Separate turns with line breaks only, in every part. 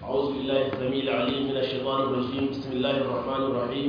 أعوذ بالله السميع العليم من الشيطان الرجيم بسم الله الرحمن الرحيم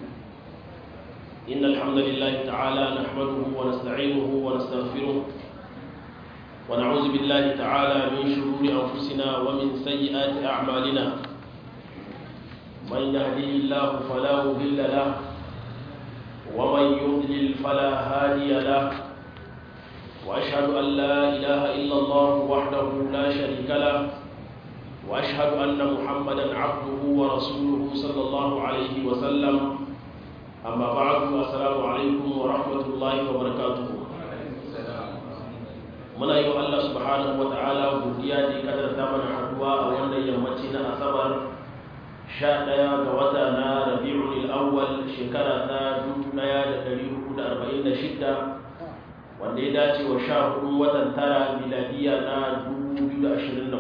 إن الحمد لله تعالى نحمده ونستعينه ونستغفره ونعوذ بالله تعالى من شرور أنفسنا ومن سيئات أعمالنا من يهديه الله فلا مضل له ومن يضلل فلا هادي له وأشهد أن لا إله إلا الله وحده لا شريك له وأشهد أن محمدا عبده ورسوله صلى الله عليه وسلم أما بعد السلام عليكم ورحمة الله وبركاته muna yi wa Allah subhanahu wa ta'ala godiya da kadar ta mana haduwa a wannan yammaci na asabar 11 ga wata na rabi'ul awwal shekara ta 1446 wanda ya dace wa sha hudu watan tara miladiya na 2024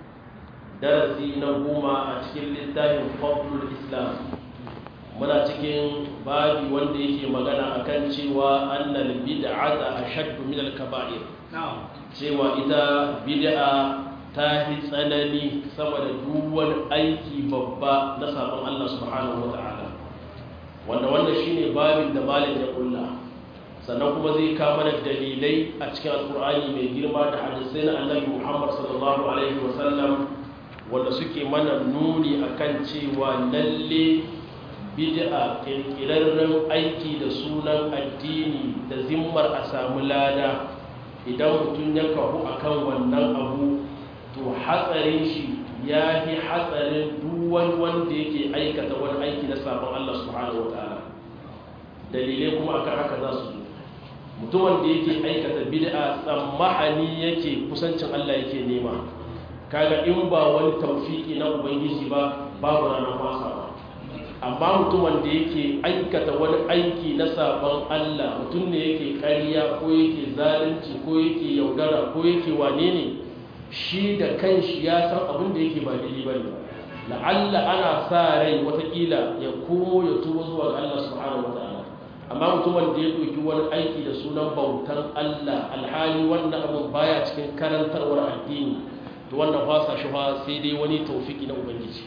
darasi na goma a cikin littafin fadlul islam muna cikin babi wanda yake magana akan cewa annal bid'ata ashaddu min al-kaba'ir cewa ita bid'a ta fi tsanani sama da duk wani aiki babba na sabon Allah subhanahu wata'ala wanda wanda shine babin da malam ya kulla sannan kuma zai kama da dalilai a cikin alkur'ani mai girma da hadisai na annabi Muhammad sallallahu alaihi wasallam wanda suke mana nuni akan cewa lalle bid'a kirkirarren aiki da sunan addini da zimmar a samu lada idan mutum ya kahu akan wannan abu to hatsarin shi ya fi hatsarin duwan wanda yake aikata wani aiki na sabon Allah subhanahu wa ta'ala dalilai kuma akan haka za su zo mutumin da yake aikata bid'a tsammahani yake kusancin Allah yake nema kaga in ba wani tawfiki na ubangiji ba babu ranar fasa ba amma mutumin da yake aikata wani aiki na sabon Allah mutum ne yake ƙarya ko yake zalunci ko yake yaudara ko yake wane ne shi da kanshi ya san abin da yake ba daidai ba ne la'alla ana sa rai watakila ya komo ya tuba zuwa ga Allah subhanahu wataala amma mutumin da ya ɗauki wani aiki da sunan bautan Allah alhali wannan abin baya cikin karantarwar addini to wannan fasa shi fa sai dai wani tawfiki na ubangiji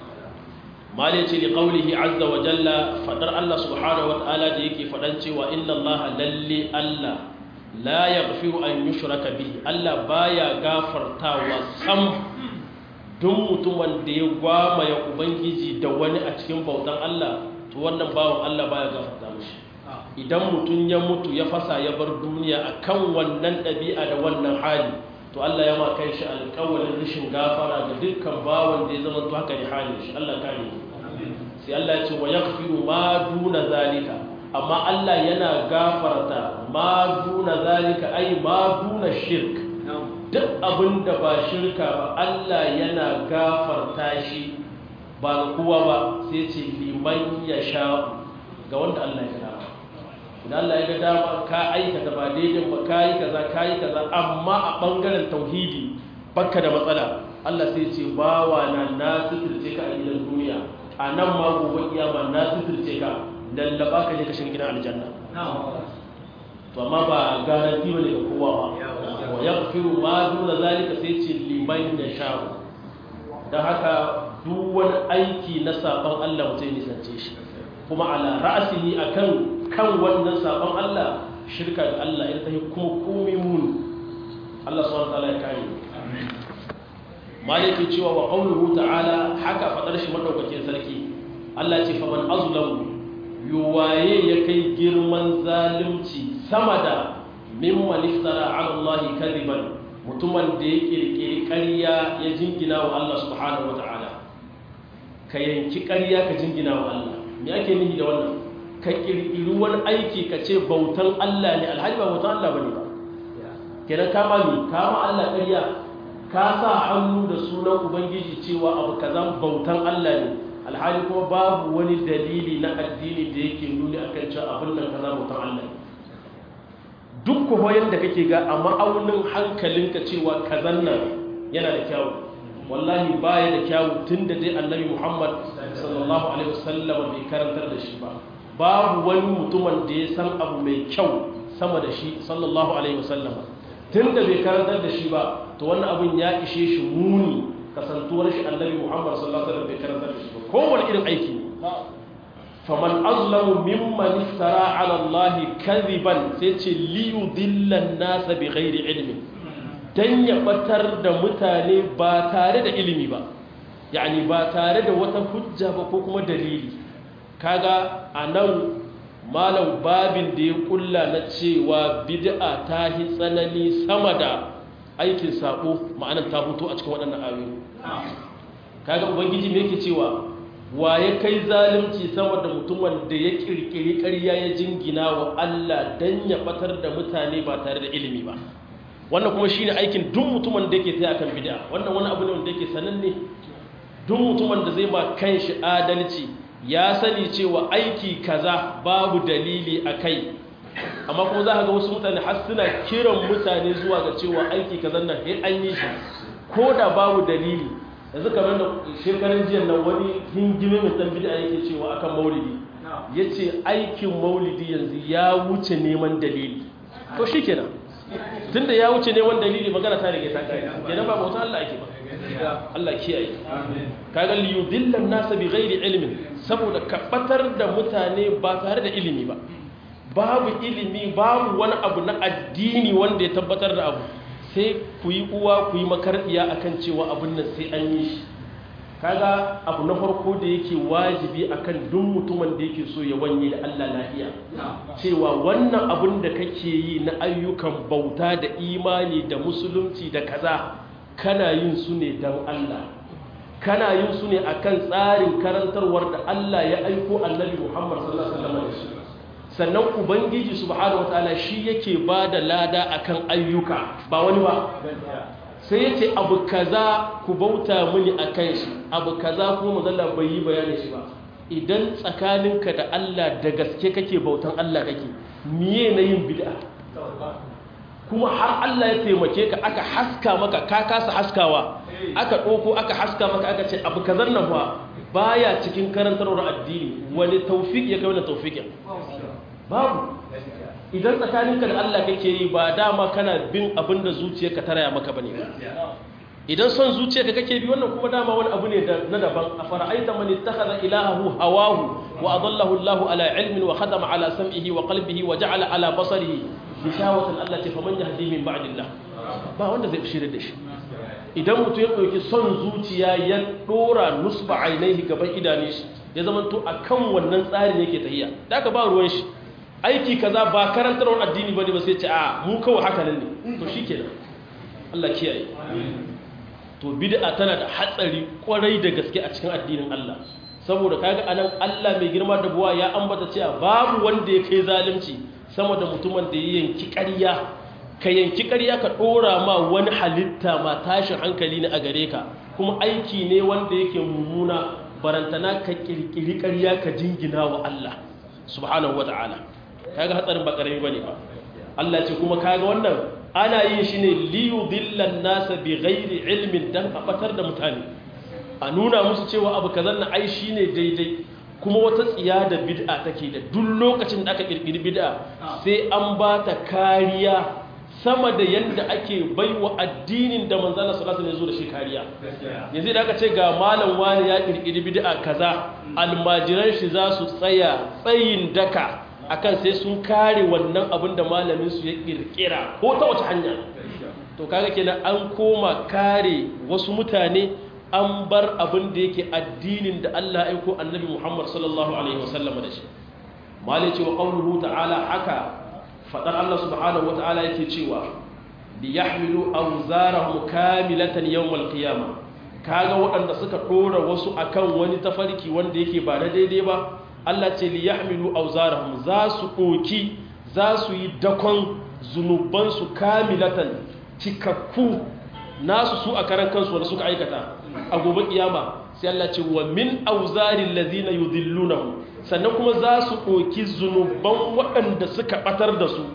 malai ce liƙaulihi azza wa jalla faɗar Allah subhanahu wa ta'ala da yake faɗan cewa inna Allah lalle Allah la yaghfiru an yushraka bihi Allah baya gafartawa sam duk mutumin da ya gwama ya ubangiji da wani a cikin bautan Allah to wannan bawan Allah baya gafarta mishi idan mutum ya mutu ya fasa ya bar duniya akan wannan ɗabi'a da wannan hali to Allah ya ma kai shi alƙawarin rashin gafara ga dukkan bawan da ya zama to haka ne halin shi Allah kare sai Allah ya ce wa yaghfiru ma duna zalika amma Allah yana gafarta ma duna zalika ai ma duna shirk duk abin da ba shirka ba Allah yana gafarta shi ba ga kowa ba sai ce liman ya sha ga wanda Allah ya dama idan Allah ya ga dama ka aikata ba daidai ba ka yi kaza ka yi kaza amma a ɓangaren tauhidi baka da matsala Allah sai ce bawa na na suturce ka a gidan duniya a nan ma gobe kiyama na suturce ka lallaba ka je ka shiga gidan aljanna to amma ba garanti ba ne ga kowa ba wa yaghfiru ma duna zalika sai ce liman ya sha dan haka duk wani aiki na saban Allah mutum ya nisance shi kuma ala ra'asihi akan kan wannan sabon Allah shirka da Allah ita ta yi kuma komai muni Allah subhanahu wa ta'ala ya kare maliki cewa wa qawluhu ta'ala haka fadar shi madaukakin sarki Allah ce fa man azlamu yuwaye ya kai girman zalunci sama da mimman iftara ala Allah kadiban mutumin da ya kirkiri ƙarya ya jingina wa Allah subhanahu wa ta'ala ka yanki ƙarya ka jingina wa Allah me ake nihi da wannan ka kirkiri wani aiki ka ce bautan Allah ne alhaji ba bautan Allah bane ba kenan kama ne kama Allah ƙarya ka sa hannu da sunan ubangiji cewa abu kaza bautan Allah ne alhali kuma babu wani dalili na addini da yake nuni akan cewa abin nan kaza bautan Allah ne duk kuma yadda kake ga a ma'aunin hankalinka cewa kazan nan yana da kyawu wallahi baya da kyawu tunda dai annabi Muhammad sallallahu alaihi wasallam bai karantar da shi ba babu wani mutumin da ya san abu mai kyau sama da shi sallallahu alaihi wasallam tun da bai karantar da shi ba to wannan abin ya ishe shi muni kasantuwar shi annabi Muhammad sallallahu alaihi wasallam bai karanta da shi ba kowane irin aiki ne faman azlamu mimman iftara ala Allah kadhiban sai ce li yudilla an-nas bi ghairi ilmin dan ya batar da mutane ba tare da ilimi ba yani ba tare da wata hujja ba ko kuma dalili kaga anan malam babin da ya kulla na cewa bid'a ta hi tsanani sama da aikin sabo ma'anar ta fito a cikin waɗannan ayoyi kaga ubangiji me yake cewa wa ya kai zalunci sama da mutumin da ya kirkiri ƙarya ya jingina wa Allah dan ya batar da mutane ba tare da ilimi ba wannan kuma shine aikin duk mutumin da yake tsaya kan bid'a wannan wani abu ne wanda yake sananne duk mutumin da zai ba kanshi adalci ya sani cewa aiki kaza babu dalili a kai amma kuma za ka ga wasu mutane har suna kiran mutane zuwa ga cewa aiki kaza nan sai an yi shi ko da babu dalili yanzu kamar da shekarun jiya nan wani hingime mai dan bid'a yake cewa akan maulidi yace aikin maulidi yanzu ya wuce neman dalili to shikenan tunda ya wuce neman dalili magana ta rige ta kai kenan ba bauta Allah ake ba Allah kiyaye kaga li yudilla an-nasa bi ghairi ilmin saboda kabatar da mutane ba tare da ilimi ba babu ilimi babu wani abu na addini wanda ya tabbatar da abu sai ku yi uwa ku yi makardiya akan cewa abin nan sai an yi shi kaga abu na farko da yake wajibi akan duk mutumin da yake so ya wanye da Allah lafiya cewa wannan abin da kake yi na ayyukan bauta da imani da musulunci da kaza kana yin su ne don Allah kana yin su ne akan tsarin karantarwar da Allah ya aiko annabi Muhammad sallallahu alaihi wasallam sannan ubangiji subhanahu wataala shi yake ba da lada akan ayyuka ba wani ba sai yace abu kaza ku bauta mini akan shi abu kaza kuma mazalla bai yi bayanin shi ba idan tsakaninka da Allah da gaske kake bautan Allah kake miye na yin bid'a kuma har Allah ya taimake ka aka haska maka ka kasa haskawa aka ɗoko aka haska maka aka ce abu kazan nan ba baya cikin karantarwar addini wani taufik ya kai wani taufikin babu idan tsakaninka da Allah kake yi ba dama kana bin abin da zuciyarka ta raya maka bane idan son zuciyarka kake bi wannan kuma dama wani abu ne na daban a fara'aita man ittakhadha ilahahu hawahu wa adallahu Allahu ala ilmin wa khatama ala sam'ihi wa qalbihi wa ja'ala ala basarihi bishawatan Allah ce faman yahdi min ba'dillah ba wanda zai shirye da shi idan mutum ya dauki son zuciya ya dora nusba ainihi gaban idane shi ya zama to akan wannan tsarin yake tahiya da aka ba ruwan shi aiki kaza ba karantarwar addini bane ba sai ce a mu kawai haka nan ne to shikenan Allah kiyaye to bid'a tana da hatsari kwarai da gaske a cikin addinin Allah saboda kaga anan Allah mai girma da buwa ya ambata cewa babu wanda ya kai zalunci sama da mutumin da ya yanki ƙarya ka yanki ƙarya ka ɗora ma wani halitta ma tashin hankali ne a gare ka kuma aiki ne wanda yake mummuna barantana ka ƙirƙiri ƙarya ka jingina wa Allah subhanahu wa ta'ala kaga hatsarin ba ƙarami bane ba Allah ce kuma kaga wannan ana yin shi ne liyudillan nasa bi ghairi ilmin dan a batar da mutane a nuna musu cewa abu kazan na ai shine daidai kuma wata tsiya da bid'a take da duk lokacin da aka kirkiri bid'a sai an ba ta kariya sama da yadda ake baiwa addinin da manzala sallallahu alaihi wasallam ya zo da shi kariya yanzu da aka ce ga malam wani ya kirkiri bid'a kaza almajiran shi za su tsaya tsayin daka akan sai sun kare wannan abin da malamin su ya kirkira ko ta wace hanya to kaga kenan an koma kare wasu mutane an bar abin da yake addinin da Allah ya aiko annabi Muhammad sallallahu alaihi wasallam da shi malai ce wa qawluhu ta'ala haka fadar Allah subhanahu wa ta'ala yake cewa li yahmilu awzarahum kamilatan yawm al-qiyamah kaga waɗanda suka dora wasu akan wani tafarki wanda yake ba na daidai ba Allah ce li yahmilu awzarahum za su doki za su yi dakon zunubansu kamilatan cikakku nasu su a karan kansu wanda suka aikata a gobe kiyama sai Allah ce wa min auzarin lazina yudillunahu sannan kuma za su ɗoki zunuban waɗanda suka ɓatar da su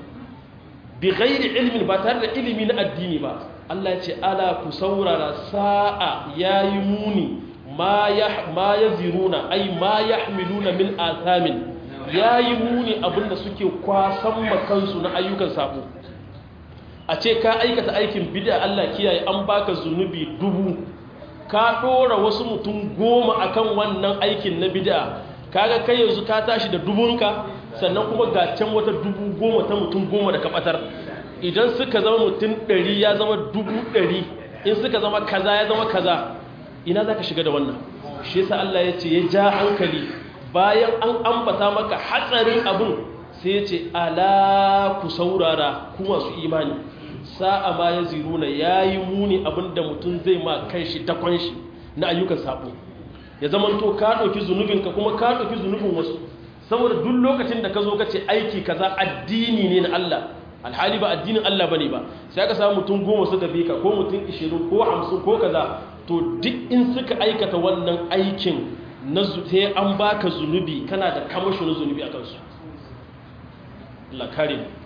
bi ghairi ilmin ba tare da ilimi na addini ba Allah ya ce ala ku saurara sa'a yayi muni ma ya ma yaziruna ai ma yahmiluna min athamin yayi muni abinda suke kwasan makansu na ayyukan sabo a ce ka aikata aikin bid'a Allah kiyaye an baka zunubi dubu ka ɗora wasu mutum goma akan wannan aikin na bid'a kaga kai yanzu ka tashi da dubunka sannan kuma ga can wata dubu goma ta mutum goma da kabatar idan suka zama mutum ɗari ya zama dubu ɗari in suka zama kaza ya zama kaza ina za ka shiga da wannan shi yasa Allah ya ce ya ja hankali bayan an ambata maka hatsarin abin sai ya ce ala ku saurara ku masu imani sa'a ma ya ziruna ya yi muni abinda mutum zai ma kai shi dakon shi na ayyukan sabo ya zama to ka ɗauki zunubinka kuma ka ɗauki zunubin wasu saboda duk lokacin da ka zo ka ce aiki kaza addini ne na Allah alhali ba addinin Allah bane ba sai aka samu mutum goma suka bi ka ko mutum 20 ko 50 ko kaza to duk in suka aikata wannan aikin na sai an baka zunubi kana da kamashin zunubi a kansu Allah kare mu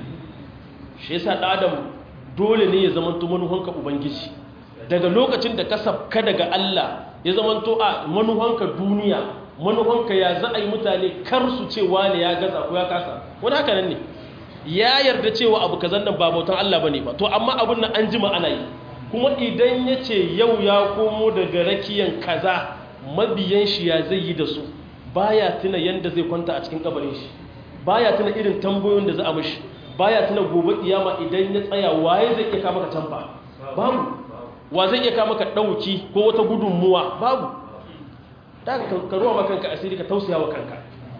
shi yasa da adam dole ne ya zama manuhanka ubangiji daga lokacin da ka sabka daga Allah ya zama to a manuhanka duniya manuhanka ya za a yi mutane kar su ce wani ya gaza ko ya kasa wani haka nan ne ya yarda cewa abu kazan nan ba bautan Allah bane ba to amma abun nan an jima ana yi kuma idan ya ce yau ya komo daga rakiyan kaza mabiyan shi ya zai yi da su baya tuna yanda zai kwanta a cikin kabarin shi baya tuna irin tambayoyin da za a mishi baya tuna gobe kiyama idan ya tsaya waye zai iya kama ka tamba babu wa zai iya kama ka dauki ko wata gudunmuwa babu daga ka ruwa ma kanka asiri ka tausaya wa kanka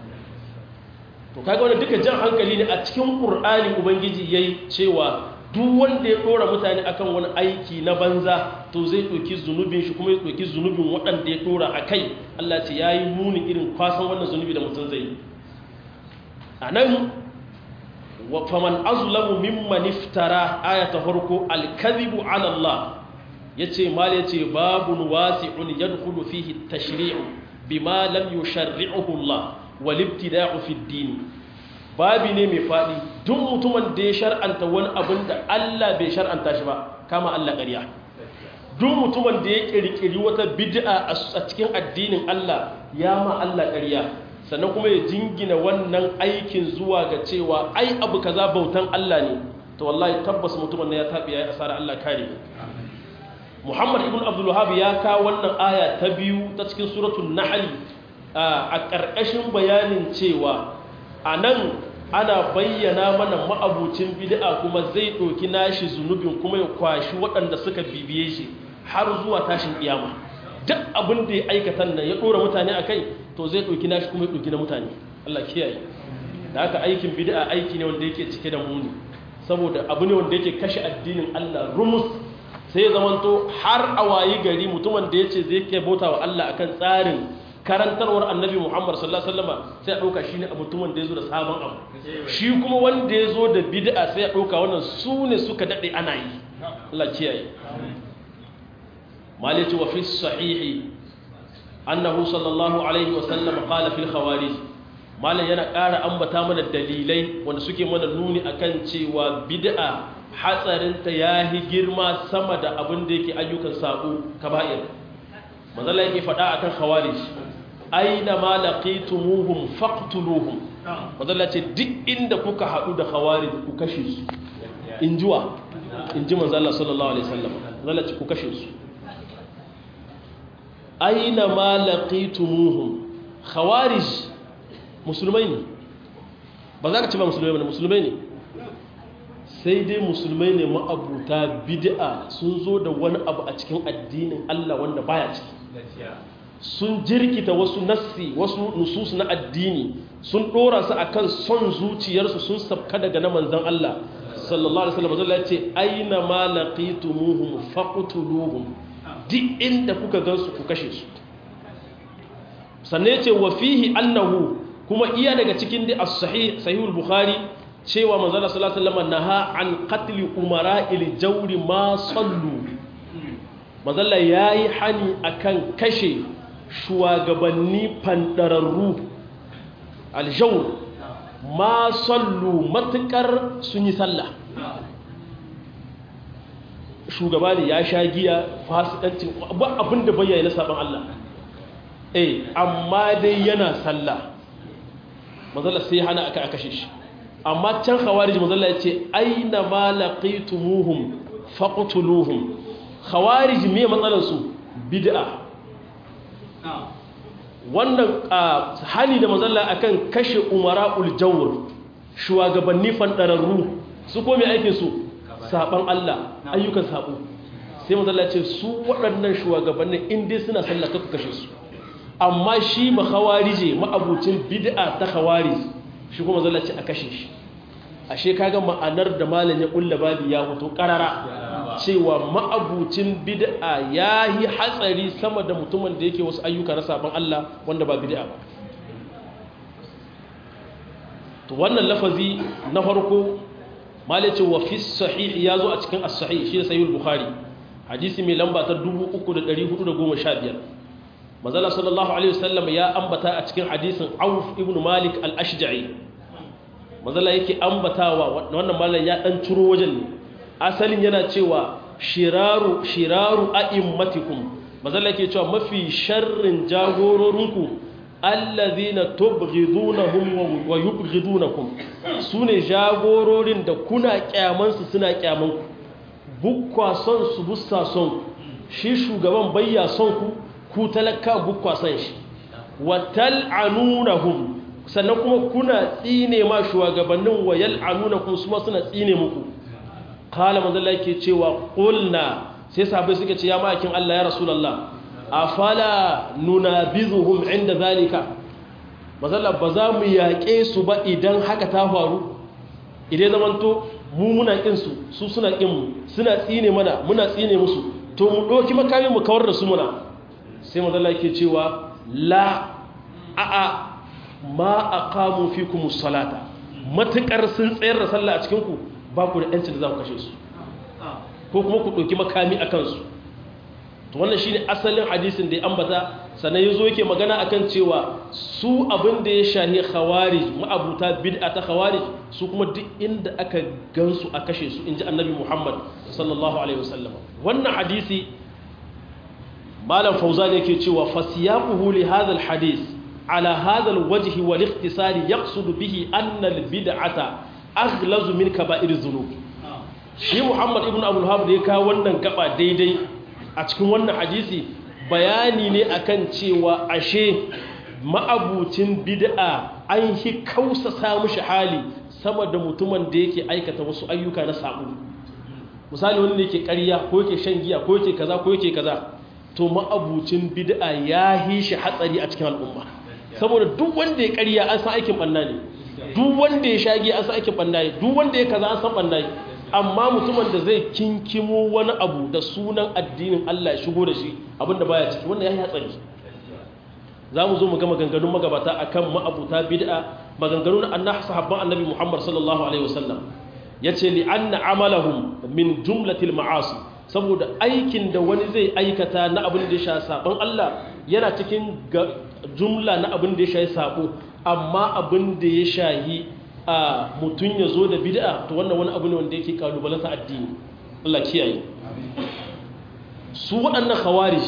to kaga wannan duka jan hankali ne a cikin qur'ani ubangiji yayi cewa duk wanda ya dora mutane akan wani aiki na banza to zai ɗauki zunubin shi kuma ya ɗauki zunubin waɗanda ya dora a kai Allah ce ya yi muni irin kwasan wannan zunubi da mutum zai yi a nan faman azulamu mimman iftara aya ta farko alkazibu ala Allah ya ce mal ya ce babun wasi'un yadkhulu fihi tashri'u bima lam yusharri'uhu Allah wal ibtida'u fi ad-din babi ne mai faɗi duk mutumin da ya shar'anta wani abin da Allah bai shar'anta shi ba kama Allah ƙarya duk mutumin da ya ƙirƙiri wata bid'a a cikin addinin Allah ya ma Allah ƙarya sannan kuma ya jingina wannan aikin zuwa ga cewa ai abu kaza bautan Allah ne to wallahi tabbas mutumin ya tabi ya asara Allah kare Muhammad ibn Abdul Wahhab ya kawo wannan aya ta biyu ta cikin suratul Nahl a ƙarƙashin bayanin cewa a nan ana bayyana mana ma'abucin bid'a kuma zai ɗauki nashi zunubin kuma ya kwashi waɗanda suka bibiye shi har zuwa tashin kiyama duk abin da ya aikata nan ya ɗora mutane a kai to zai ɗauki nashi kuma ya ɗauki na mutane Allah kiyaye da haka aikin bid'a aiki ne wanda yake cike da muni saboda abu ne wanda yake kashe addinin Allah rumus sai ya zamanto har a wayi gari mutumin da ya ce zai ke bauta wa Allah akan tsarin karantarwar annabi Muhammad sallallahu alaihi wasallam sai a dauka shine mutumin da yazo da sabon abu shi kuma wanda yazo da bid'a sai a dauka wannan su ne suka dade ana yi Allah kiyaye malati wa fi sahihi annahu sallallahu alaihi wasallam qala fil khawarij malan yana ƙara ambata mana dalilai wanda suke mana nuni akan cewa bid'a hatsarinta yahi girma sama da abin da yake ayyukan sabo kaba'ir manzala yake faɗa akan khawarij aina ma laqitumuhum faqtuluhum manzala ce duk inda kuka haɗu da khawarij ku kashe su injuwa inji manzala sallallahu alaihi wasallam manzala ce ku kashe su aina ma laqitumuhum khawarij musulmai ne ba za ka ce ba musulmai ne musulmai ne sai dai musulmai ne ma'abuta bid'a sun zo da wani abu a cikin addinin Allah wanda baya ciki sun jirkita wasu nassi wasu nusus na addini sun dora su akan son zuciyarsu sun sabka daga na manzon Allah sallallahu alaihi wasallam Allah ya ce aina ma laqitumuhum faqtuluhum duk inda kuka gansu ku kashe su sannan ya ce wa fihi annahu kuma iya daga cikin da as-sahih sahihul bukhari cewa manzala sallallahu alaihi wasallam naha an qatli umara'il jawri ma sallu manzala yayi hani akan kashe shugabanni fandararru aljawr ma sallu matukar sun yi sallah shugaba ne ya sha giya fasikancin abin da bayyana na saban Allah eh amma dai yana sallah manzala sai hana aka kashe shi amma can khawarij manzala ya ce aina ma laqitumuhum faqtuluhum khawarij me matsalar su bid'a wannan hali da mazalla akan kashe umara'ul jawr shugabanni fandararru su kome aikin su saban Allah ayyukan sabo sai mazalla ce su waɗannan shugabannin inda suna sallah kaka kashe su amma shi ba khawarije ma'abucin bid'a ta khawarij shi kuma mazalla ce a kashe shi ashe kaga ma'anar da malam ya kulla babi ya fito karara cewa ma'abucin bid'a yayi hatsari sama da mutumin da yake wasu ayyuka na saban Allah wanda ba bid'a ba to wannan lafazi na farko malai ce wa fi sahih ya zo a cikin as-sahih shi sahih al-bukhari hadisi mai lamba ta 3415 manzala sallallahu alaihi wasallam ya ambata a cikin hadisin Auf ibn Malik al-Ashja'i manzala yake ambatawa wannan mallan ya dan ciro wajen ne asalin yana cewa shiraru shiraru a'immatikum manzala yake cewa mafi sharrin jagororinku allazina tubghidunahum wa yubghidunakum sune jagororin da kuna kyaman su suna kyaman ku bukwa son su bussa son shi shugaban bayya son ku ku talaka bukwa son shi wa tal'anunahum sannan kuma kuna tsine ma shugabannin wa yal'anunakum su ma suna tsine muku qala manzo Allah yake cewa qulna sai sahabbai suka ce ya ma'akin Allah ya rasulullah afala nunabizuhum inda zalika mazalla ba za mu yaƙe su ba idan haka ta faru idan zamanto mu muna ƙin su su suna ƙin mu suna tsine mana muna tsine musu to mu ɗauki makami mu kawar da su muna sai mazalla yake cewa la a'a ma aqamu fikum salata matukar sun tsayar da sallah a cikin ku ba ku da yancin da za ku kashe su ko kuma ku ɗauki makami a kansu to wannan shine asalin hadisin da ya ambata sannan yazo yake magana akan cewa su abin da ya shahi khawarij ma'abuta bid'a ta khawarij su kuma duk inda aka gansu a kashe su inji annabi Muhammad sallallahu alaihi wasallam wannan hadisi malam fauzan yake cewa fasiyaquhu li hadha alhadith ala hadha alwajh wal ikhtisar yaqsud bihi anna albid'ata aghlazu min kaba'ir dhunub shi Muhammad ibn Abdul Wahhab da ya kawo wannan gaba daidai a cikin wannan hadisi bayani ne akan cewa ashe ma'abucin bid'a an hi kausa samu shi hali sama da mutumin da yake aikata wasu ayyuka na sabu misali wanda yake ƙarya ko yake shan giya ko yake kaza ko yake kaza to ma'abucin bid'a ya hi shi hatsari a cikin al'umma saboda duk wanda ya ƙarya an san aikin banna ne duk wanda ya sha giya an san aikin banna ne duk wanda ya kaza an san banna ne amma mutumin da zai kinkimo wani abu da sunan addinin Allah ya shigo da shi abinda baya ciki wannan ya yi hatsari za mu zo mu ga maganganun magabata akan ma'abuta bid'a maganganun annabi sahabban annabi Muhammad sallallahu alaihi wasallam yace li anna amalahum min jumlatil ma'asi saboda aikin da wani zai aikata na abin da ya sha sabon Allah yana cikin jumla na abin da ya sha sabo amma abin da ya shahi a mutum ya zo da bid'a to wannan wani abu ne wanda yake kalubalanta addini Allah kiyaye su waɗannan khawarij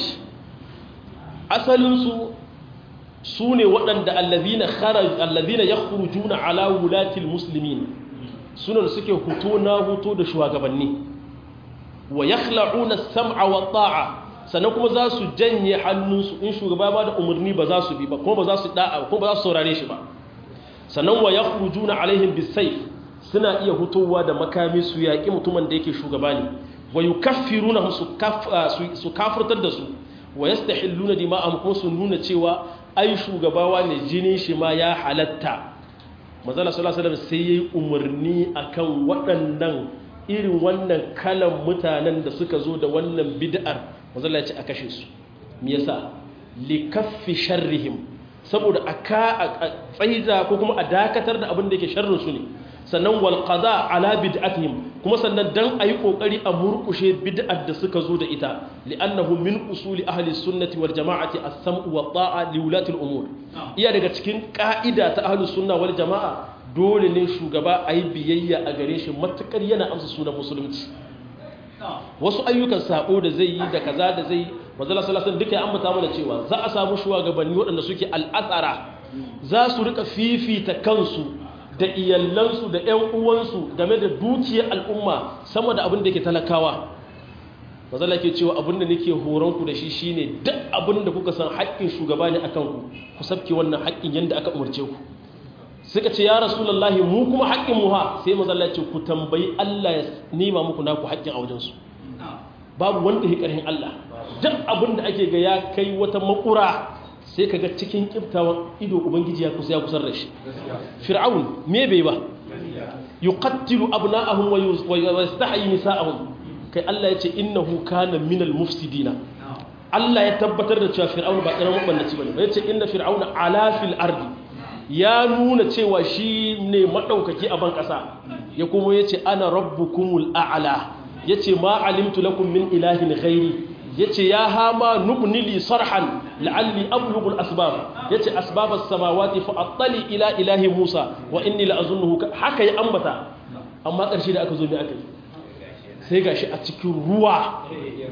asalinsu su ne waɗanda allazina kharaj allazina yakhrujuna ala wulatil muslimin suna da suke huto na huto da shugabanni wa yakhla'una as-sam'a wa ta'a sannan kuma za su janye hannunsu in shugaba ba da umarni ba za su bi ba kuma ba za su da'a kuma ba za su saurare shi ba sannan wa yakhrujuna alaihim bisayf suna iya hutowa da makami su yaƙi mutumin da yake shugaba ne wa yukaffiruna su kafirtar da su wa yastahilluna dima'ahum kuma su nuna cewa ai shugabawa ne jinin shi ma ya halatta manzala sallallahu alaihi wasallam sai yayi umarni akan waɗannan irin wannan kalan mutanen da suka zo da wannan bid'ar manzala ya ce a kashe su me yasa likaffi sharrihim saboda aka tsaida ko kuma a dakatar da abin da yake sharrin su ne sannan wal qada ala bid'atihim kuma sannan dan ayi kokari a murkushe bid'ar da suka zo da ita li'annahu min usuli ahli sunnati wal jama'ati as-sam'u wa ta'a li ulati al-umur iya daga cikin ka'ida ta ahli sunna wal jama'a dole ne shugaba ayi biyayya a gare shi matukar yana amsa sunan musulunci wasu ayyukan sabo da zai yi da kaza da zai yi manzo sallallahu alaihi duka ya ambata mana cewa za a samu shugabanni waɗanda suke al'asara za su rika fifita kansu da iyallansu da ‘yan uwansu game da dukiyar al'umma sama da abin da ke talakawa mazala ke cewa abinda nake horon ku da shi shine duk abinda kuka san haƙƙin shugaba ne akan ku ku sabke wannan haƙƙin yanda aka umarce ku suka ce ya rasulullahi mu kuma haƙƙin mu ha sai mazala ce ku tambayi Allah ya nima muku naku haƙƙin a wajen su babu wanda ya ƙarhin Allah duk abinda ake ga ya kai wata makura sai kaga cikin kiftawan ido ubangiji ya kusa ya kusar da shi fir'aun me bai ba yuqattilu abna'ahum wa yastahyi nisa'ahum kai Allah ya ce innahu kana minal mufsidina Allah ya tabbatar da cewa fir'aun ba karamin bannaci bane ya ce inna fir'auna ala fil ardi ya nuna cewa shi ne madaukaki a ban kasa ya kuma yace ana rabbukumul a'la yace ma alimtu lakum min ilahin ghairi yace ya hama nubnili sarhan la'alli ablughu al-asbab yace asbab as-samawati fa attali ila ilahi Musa wa inni la'azunnuhu haka ya ambata amma ƙarshe da aka zo me aka yi sai gashi a cikin ruwa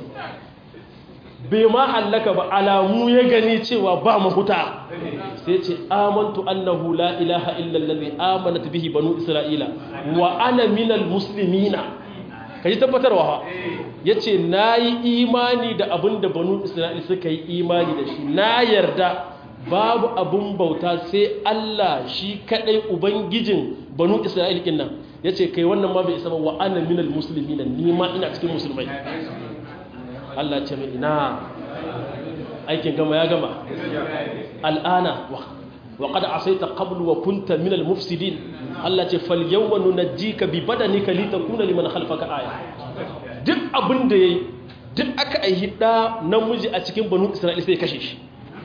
bai ma hallaka ba alamu ya gani cewa ba mahuta sai ce amantu annahu la ilaha illa allazi amanat bihi banu isra'ila wa ana minal muslimina kaji tabbatarwa ha yace nayi imani da abin da banu isra'ila suka yi imani da shi na yarda babu abun bauta sai Allah shi kadai ubangijin banu isra'ila kin nan yace kai wannan ma bai isa ba wa ana minal muslimina ni ma ina cikin musulmai Allah ce mai ina aikin gama ya gama al'ana wa qad asaita qablu wa kunta minal mufsidin Allah ce fal yawma nunajjika bi badanika litakuna liman khalfaka aya duk abin da yayi duk aka aihi da namiji a cikin banu Isra'ila sai kashe shi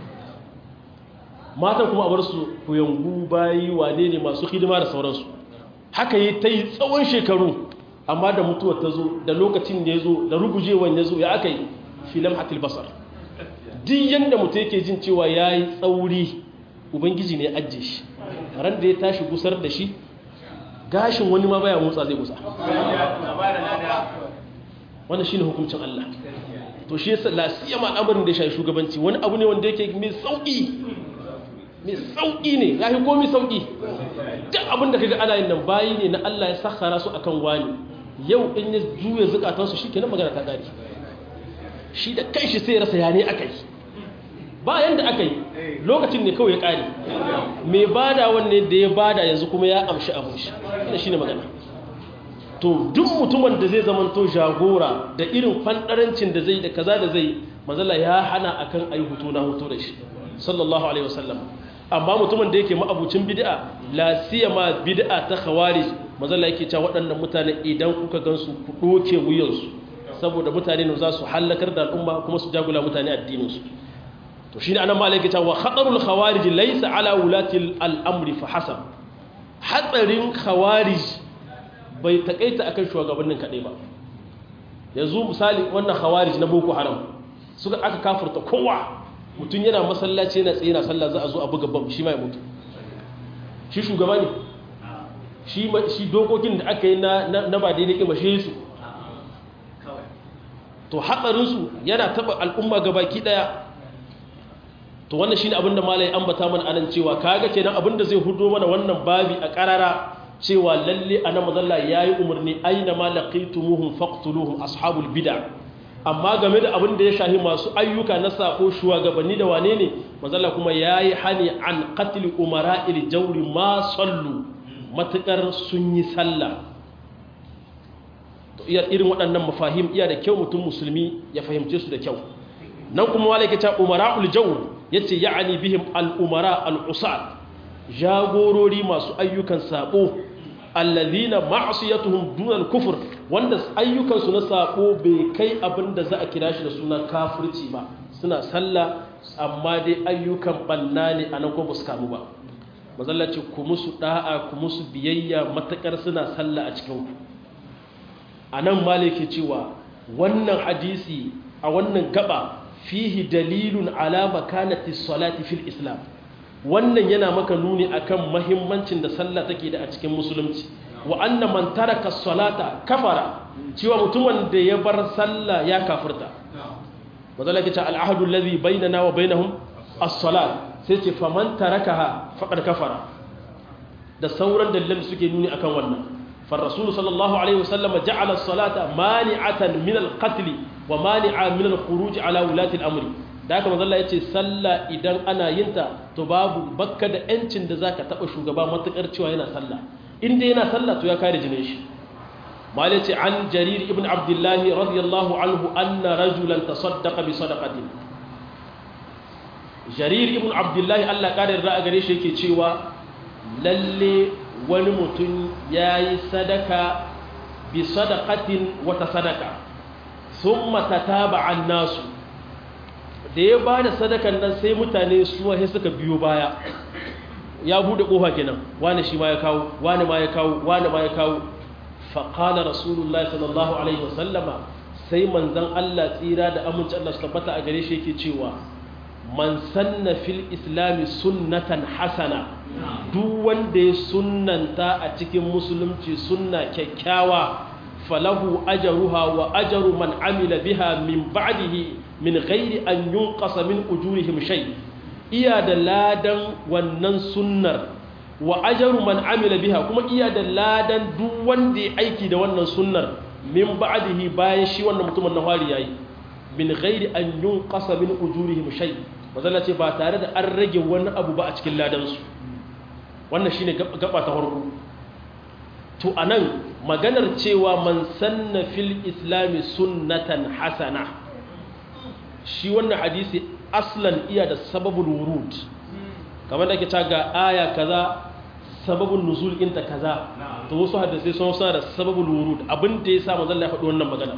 matan kuma a bar su kuyangu bayi wane ne masu hidima da sauransu haka yi ta yi tsawon shekaru amma da mutuwar ta zo da lokacin da ya zo da rugujewan ya zo ya aka yi filam hatil basar duk yadda mutu yake jin cewa ya yi tsauri ubangiji ne ajiye shi ran da ya tashi gusar da shi gashin wani ma baya motsa zai gusa wannan shine hukuncin Allah to shi yasa lasiya ma al'amarin da ya shafi shugabanci wani abu ne wanda yake mai sauki mai sauki ne ya fi komi sauki duk abin da kaga ana yin nan bayi ne na Allah ya sakhara su akan wani yau in ya juya zukatansu shi kenan magana ta gari shi da kai shi sai rasa ya ne aka yi ba yanda aka yi lokacin ne kawai ya kare mai bada wanne da ya bada yanzu kuma ya amshi abin shi ina shi ne magana to duk mutumin da zai zamanto jagora da irin fandarancin da zai da kaza da zai manzala ya hana akan ayi hutu na hutu da shi sallallahu alaihi wasallam amma mutumin da yake ma'abucin bid'a la siyama bid'a ta khawarij manzala yake cewa waɗannan mutane idan kuka gansu ku doke wuyansu saboda mutane ne za su halakar da al'umma kuma su jagula mutane addinin su to shine anan malai yake cewa khatarul khawarij laysa ala ulati al-amri fa hasab hatsarin khawarij bai takaita akan shugabannin kadai ba yanzu misali wannan khawarij na boko haram suka aka kafirta kowa mutum yana masallaci yana tsaye na sallah za a zo a buga bam shi ma ya mutu shi shugaba ne shi dokokin da aka yi na ba daidai kima shi su to hatsarinsu yana taba al'umma gabaki daya to wannan shine abinda malai ambata mana anan cewa kaga kenan abinda zai hudo mana wannan babi a karara cewa lalle ana mazalla yayi umarni aina ma laqitumuhum faqtuluhum ashabul bid'ah amma game da abin da ya shahi masu ayyuka na sako shugabanni da wane ne mazalla kuma yayi hani an qatl umara'il jawri ma sallu matukar sun yi sallah to iya irin waɗannan mafahim iya da kyau mutum musulmi ya fahimce su da kyau nan kuma wale ke ta umara'ul jawr yace ya'ani bihim al umara al usat jagorori masu ayyukan sabo allazina ma'siyatuhum dunal kufr wanda ayyukansu na sako bai kai abin da za a kira shi da suna kafirci ba suna sallah amma dai ayyukan banna ne a nan ko ba su kamu ba mazallaci ku musu da'a ku musu biyayya matakar suna sallah a cikin ku a nan maliki cewa wannan hadisi a wannan gaba fihi dalilun ala makanati salati fil islam wannan yana maka nuni akan mahimmancin da sallah take da a cikin musulunci wa anna man taraka salata kafara cewa mutumin da ya bar sallah ya kafirta mazala kace al-ahdu alladhi bainana wa bainahum as-salat sai ce faman tarakaha faqad kafara da sauran dalilan suke nuni akan wannan فالرسول صلى الله عليه وسلم جعل الصلاة مانعة من القتل ومانعة من الخروج على ولاة الأمر da haka manzo Allah yace sallah idan ana yin ta to babu bakka da yancin da zaka taba shugaba matukar cewa yana sallah in dai yana sallah to ya kare jinin shi malai ce an jarir ibn abdullah radiyallahu anhu anna rajulan tasaddaqa bi sadaqatin jarir ibn abdullah Allah kare ra'a gare shi yake cewa lalle wani mutum yayi sadaka bi sadaqatin wata sadaka thumma tataba an nasu da ya ba da sadakan nan sai mutane suwa sai suka biyo baya ya bude kofa kenan wani shi ma ya kawo wani ma ya kawo wani ma ya kawo faƙala rasulullahi sallallahu alaihi wasallama sai manzan Allah tsira da aminci Allah su tabbata a gare shi yake cewa man sanna fil islami sunnatan hasana duk wanda ya sunnanta a cikin musulunci sunna kyakkyawa falahu ajruha wa ajru man amila biha min ba'dihi min ghairi an yunqasa min ujurihim shay iya da ladan wannan sunnar wa ajru man amila biha kuma iya da ladan duk wanda ya aiki da wannan sunnar min ba'dihi bayan shi wannan mutumin na fari yayi min ghairi an yunqasa min ujurihim shay mazalla ce ba tare da an rage wani abu ba a cikin ladan su wannan shine gaba ta farko to anan maganar cewa man sanna fil islami sunnatan hasana shi wannan hadisi aslan iya da sababul wurud kamar da ke ta ga aya kaza sababul nuzul inta kaza to wasu hadisai sun sa da sababul wurud abin da yasa manzon Allah ya faɗi wannan magana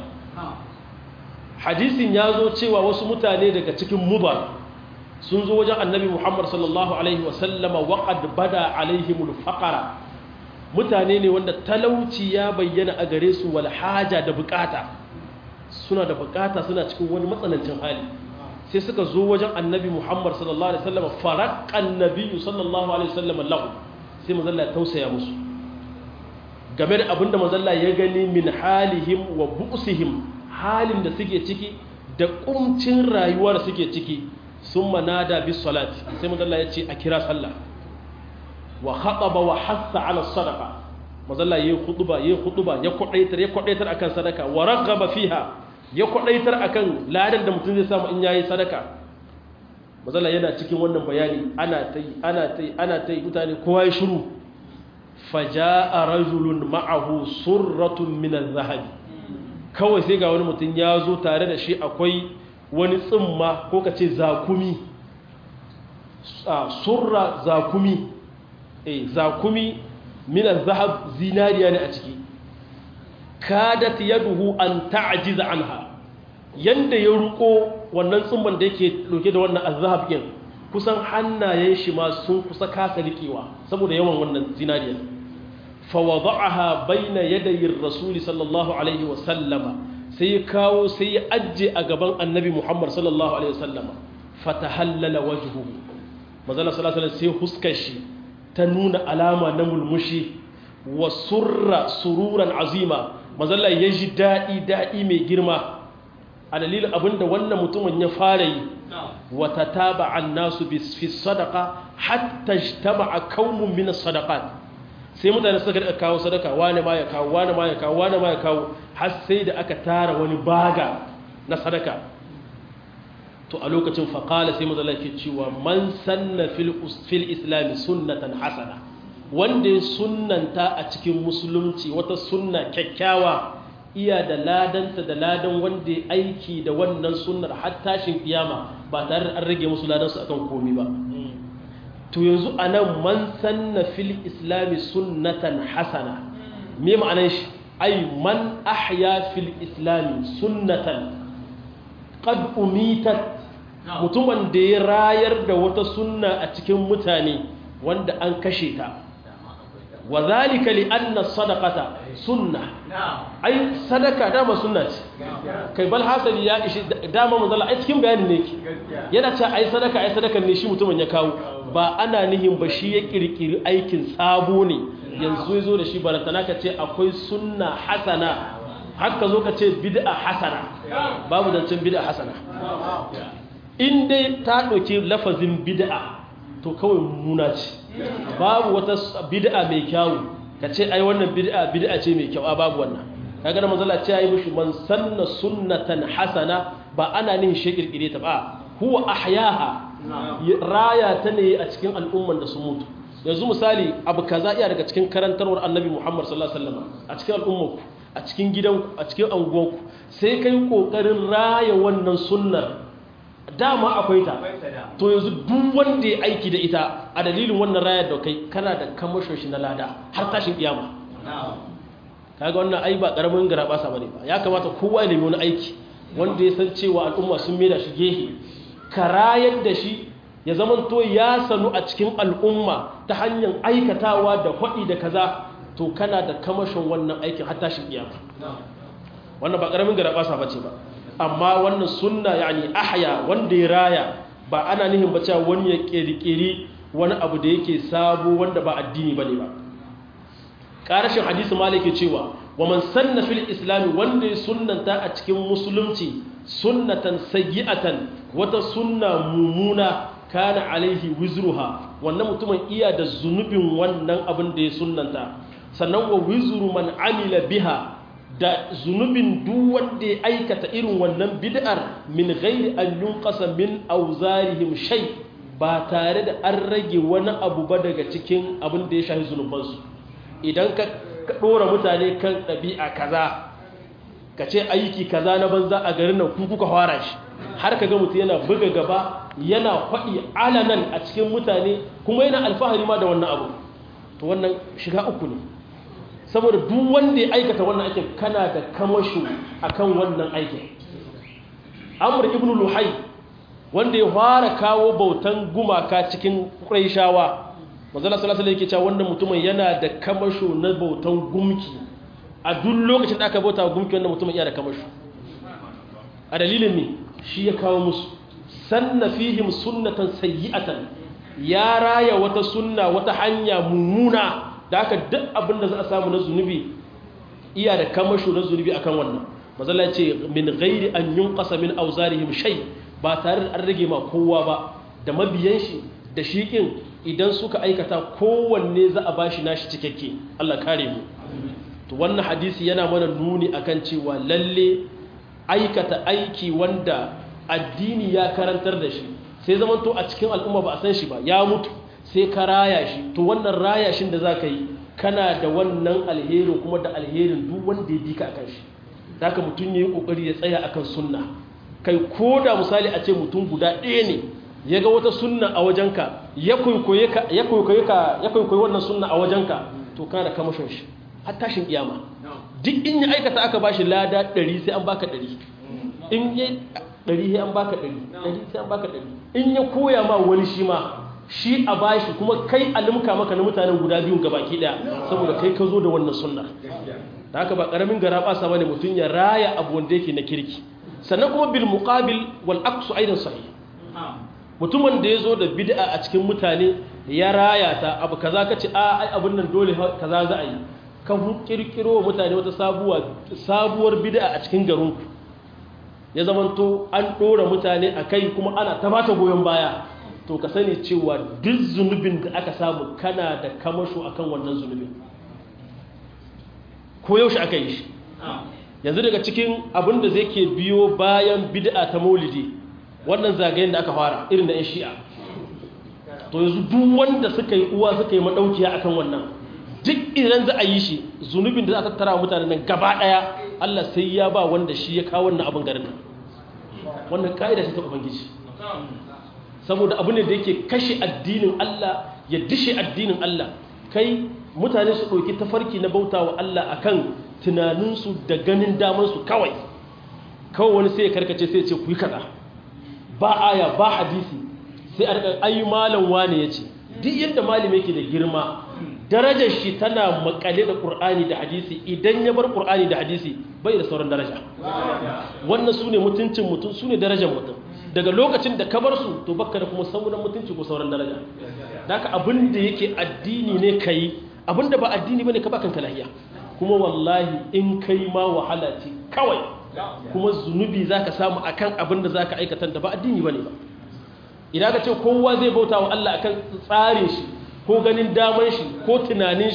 hadisin ya zo cewa wasu mutane daga cikin mubar sun zo wajen annabi Muhammad sallallahu alaihi wa sallama wa qad bada alaihimul faqara mutane ne wanda talauci ya bayyana a gare su wal haja da bukata suna da bukata suna cikin wani matsanancin hali sai suka zo wajen annabi muhammad sallallahu alaihi wasallam faraqqan nabiyyu sallallahu alaihi wasallam lahu sai manzalla ya tausaya musu game da abinda manzalla ya gani min halihim wa bu'sihim halin da suke ciki da kumcin rayuwa da suke ciki summa nada bis salati sai manzalla ya ce a kira sallah wa khataba wa hassa ala sadaqa mazalla yayi khutba yayi khutba ya kwadaitar ya kwadaitar akan sadaka wa raghaba fiha ya kwadaitar akan ladan da mutum zai samu in yayi sadaka mazalla yana cikin wannan bayani ana tai ana tai ana tai mutane kowa ya shiru fajaa rajulun ma'ahu surratun min adh-dhahab kawai sai ga wani mutum ya zo tare da shi akwai wani tsimma ko kace zakumi surra zakumi eh zakumi minan zahab zinariya ne a ciki kadat yaduhu an ta'jiza anha yanda ya ruko wannan tsumban da yake dauke da wannan azhab din kusan hannayen shi ma sun kusa kasa rikewa saboda yawan wannan zinariya fa wada'aha baina yaday ar-rasul sallallahu alaihi wa sallama sai ya kawo sai ya ajje a gaban annabi Muhammad sallallahu alaihi wa sallama fatahallala wajhuhu manzo sallallahu alaihi sai huskar shi ta nuna alama na mulmushi wa surra sururan azima mazalla ya ji daɗi daɗi mai girma a dalilin abinda wannan mutumin ya fara yi wata taba an nasu fi sadaka hatta taba a kaunin min sadakat sai mutane suka daga kawo sadaka wane ma ya kawo wane ma ya kawo wane ma ya kawo har sai da aka tara wani baga na sadaka to a lokacin faƙala sai mazala ke cewa man sanna fil islami sunnatan hasana wanda ya sunnanta a cikin musulunci wata sunna kyakkyawa iya da ladanta da ladan wanda ya aiki da wannan sunnar har tashin kiyama ba tare da an rage musu ladansu akan komi ba to yanzu a nan man sanna fil islami sunnatan hasana me ma'anar shi ai man ahya fil islami sunnatan qad umitat mutumin da ya rayar da wata sunna a cikin mutane wanda an kashe ta wa zalika li anna sadaqata sunna ai sadaka dama sunna ce kai bal hasali ya ishi dama manzala ai cikin bayani ne ki yana cewa ai sadaka ai sadakan ne shi mutumin ya kawo ba ana nihin ba shi ya kirkiri aikin sabo ne yanzu ya zo da shi barantana ka ce akwai sunna hasana haka zo ka ce bid'a hasana babu zancen bid'a hasana in dai ta ɗauki lafazin bid'a to kawai muna ce babu wata bid'a mai kyawu ka ce ai wannan bid'a bid'a ce mai kyau a babu wannan kaga da manzala ce yayi mishi man sanna sunnatan hasana ba ana nin shi kirkire ta ba huwa ahyaha raya ta ne a cikin al'umman da su mutu yanzu misali abu kaza iya daga cikin karantarwar annabi Muhammad sallallahu alaihi wasallam a cikin al'ummarku a cikin gidanku a cikin anguwanku sai kai kokarin raya wannan sunnar dama akwai ta to yanzu duk wanda ya aiki da ita a dalilin wannan rayar da kai kana da kamashin shi na lada har tashin kiyama kaga wannan ai ba karamin garabasa bane ba ya kamata kowa ya nemi wani aiki wanda ya san cewa al'umma sun maida shi gehe ka rayar da shi ya zamanto ya sanu a cikin al'umma ta hanyar aikatawa da faɗi da kaza to kana da kamashin wannan aikin har tashin kiyama wannan ba karamin garabasa bace ba amma wannan sunna yani ahya wanda ya raya ba ana nihin ba cewa wani ya kirkiri wani abu da yake sabo wanda ba addini bane ba karashin hadisi malik ke cewa wa man sanna fil islam wanda ya sunnanta a cikin musulunci sunnatan sayyi'atan wata sunna mumuna kana alaihi wizruha wannan mutumin iya da zunubin wannan abin da ya sunnanta sannan wa wizru man amila biha da zunubin duk wanda ya aikata irin wannan bid'ar min ghairi an yunqasa min awzarihim shay ba tare da an rage wani abu ba daga cikin abin da ya shafi zunubansu idan ka dora mutane kan ɗabi'a kaza ka ce aiki kaza na banza a garin nan ku kuka fara shi har ka ga mutum yana buga gaba yana faɗi alanan a cikin mutane kuma yana alfahari ma da wannan abu to wannan shiga uku ne saboda duk wanda ya aikata wannan aikin kana da kamashu akan wannan aikin amr ibn luhai wanda ya fara kawo bautan gumaka cikin quraishawa manzala sallallahu alaihi yake cewa wannan mutumin yana da kamashu na bautan gumki a duk lokacin da aka bauta gumki wannan mutumin yana da kamashu a dalilin ne shi ya kawo musu sanna fihim sunnatan sayyi'atan ya raya wata sunna wata hanya mummuna da aka duk abin da za a samu na zunubi iya da kamasho na zunubi akan wannan mazala ce min gairi an yun ƙasa min auzarihim shai ba tare da an rage ma kowa ba da mabiyan shi da shiƙin idan suka aikata kowanne za a bashi nashi cikakke Allah kare mu to wannan hadisi yana mana nuni akan cewa lalle aikata aiki wanda addini ya karantar da shi sai zamanto a cikin al'umma ba a san shi ba ya mutu sai ka raya shi to wannan raya shin da za ka yi kana da wannan alherin kuma da alherin duk wanda ya bi ka akan shi da ka mutum ya yi ƙoƙari ya tsaya akan sunna kai ko da misali a ce mutum guda ɗaya ne ya ga wata sunna a wajenka ya kwaikwayi wannan sunna a wajenka to kana da kamashin shi har tashin kiyama duk in ya aikata aka bashi lada ɗari sai an baka ɗari in ya ɗari sai an baka ɗari ɗari sai an baka ɗari in ya koya ma wani shi ma shi a bashi kuma kai a limka maka na mutanen guda biyun gabaki daya saboda kai ka zo da wannan sunna da haka ba karamin gara basa bane mutum ya raya abu wanda yake na kirki sannan kuma bil muqabil wal aqsu aidan sahih mutumin da ya zo da bid'a a cikin mutane ya raya ta abu kaza ka ce a ai abun nan dole kaza za a yi ka kirkiro wa mutane wata sabuwa sabuwar bid'a a cikin garinku ya zamanto an dora mutane a kai kuma ana ta bata goyon baya to ka sani cewa duk zunubin da aka samu kana da kamasho akan wannan zunubin ko yaushe aka yi shi yanzu daga cikin abin da zai ke biyo bayan bid'a ta maulidi wannan zagayen da aka fara irin da 'yan shi'a to yanzu duk wanda suka yi uwa suka yi madaukiya akan wannan duk idan za a yi shi zunubin da za a tattara mutanen nan gaba daya Allah sai ya ba wanda shi ya kawo wannan abin garin nan wannan ka'ida ce ta ubangiji saboda abu ne da yake kashe addinin Allah ya dishe addinin Allah kai mutane su ɗauki tafarki na bauta wa Allah akan tunaninsu da ganin damansu kawai kawai wani sai ya karkace sai ya ce ku yi kaza ba aya ba hadisi sai a rika ayi malam wane ya ce duk yadda malam yake da girma darajar shi tana makale da ƙur'ani da hadisi idan ya bar ƙur'ani da hadisi bai da sauran daraja wannan su ne mutuncin mutum su ne darajar mutum daga lokacin da ka bar su to baka da kuma sauran mutunci ko sauran daraja daga abin da yake addini ne ka yi abin da ba addini ba ne ka bakan lahiya kuma wallahi in kai ma wahala ce kawai kuma zunubi za ka samu akan abin da za ka aikata da ba addini ba ne ba idan ka ce kowa zai bauta wa Allah akan tsarin shi ko ganin daman shi ko tunanin shi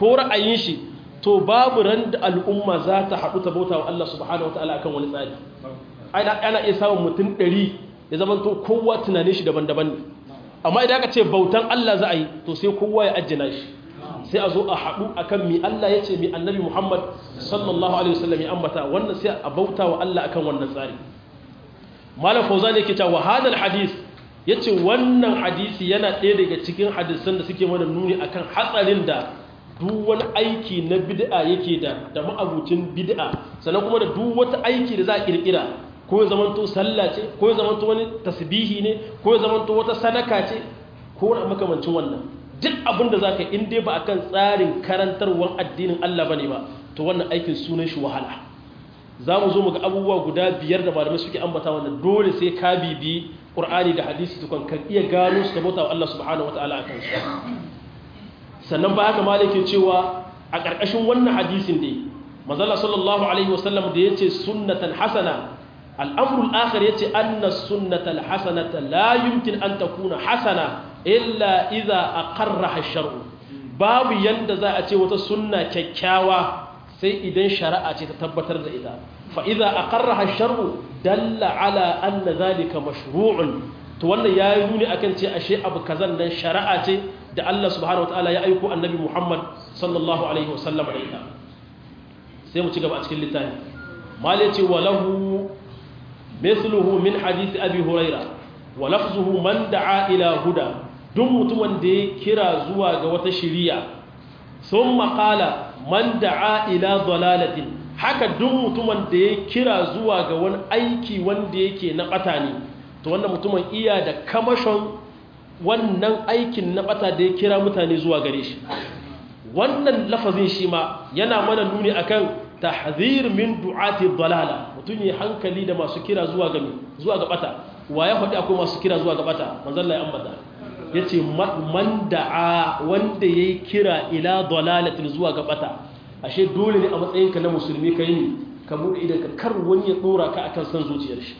ko ra'ayin shi to babu ran da al'umma za ta haɗu ta bauta wa Allah subhanahu wa ta'ala akan wani tsari ana iya samun mutum ɗari ya zama to kowa tunanin shi daban-daban ne amma idan aka ce bautan Allah za a yi to sai kowa ya ajjina shi sai a zo a haɗu akan mi Allah ya ce mi annabi Muhammad sallallahu alaihi wasallam ya ambata wannan sai a bauta wa Allah akan wannan tsari malam fauzan yake cewa hadal hadis yace wannan hadisi yana ɗaya daga cikin hadisan da suke mana nuni akan hatsarin da duk wani aiki na bid'a yake da da ma'abucin bid'a sannan kuma da duk wata aiki da za a kirkira ko ya zamanto sallah ce ko ya zamanto wani tasbihi ne ko ya zamanto wata sadaka ce ko wani makamancin wannan duk abin da zaka in dai ba akan tsarin karantarwar addinin Allah bane ba to wannan aikin sunan shi wahala za mu zo mu ga abubuwa guda biyar da malamai suke ambata wanda dole sai ka bibi Qur'ani da hadisi tukun kan iya gano su ka bauta wa Allah subhanahu wataala akan su sannan ba haka malike cewa a ƙarƙashin wannan hadisin ne manzala sallallahu alaihi wasallam da yace sunnatan hasana al'amrul akhir yace anna sunnatal hasanata la yumkin an takuna hasana illa idza aqarraha ash-shar'u babu yanda za a ce wata sunna kyakkyawa sai idan shari'a ce ta tabbatar da ita fa idza aqarraha ash-shar'u dalla ala anna dhalika mashru'un to wannan yayi nuni akan ce ashe abu kazan nan shari'a ce da Allah subhanahu wataala ya aiko annabi Muhammad sallallahu alaihi wasallam da ita sai mu ci gaba a cikin littafi mali ce walahu mithluhu min hadisi abi huraira wa lafzuhu man da'a ila huda duk mutumin da ya kira zuwa ga wata shiriya thumma qala man da'a ila dalalatin haka duk mutumin da ya kira zuwa ga wani aiki wanda yake na bata ne to wannan mutumin iya da kamashon wannan aikin na bata da ya kira mutane zuwa gare shi wannan lafazin shi ma yana mana nuni akan tahzir min du'ati dalala mutum ya hankali da masu kira zuwa ga zuwa ga bata wa ya faɗi akwai masu kira zuwa ga bata manzon Allah ya ambata yace man da'a wanda yayi kira ila dalalatin zuwa ga bata ashe dole ne a matsayinka na musulmi kai ne ka bude idan ka kar wani ya dora ka akan san zuciyar shi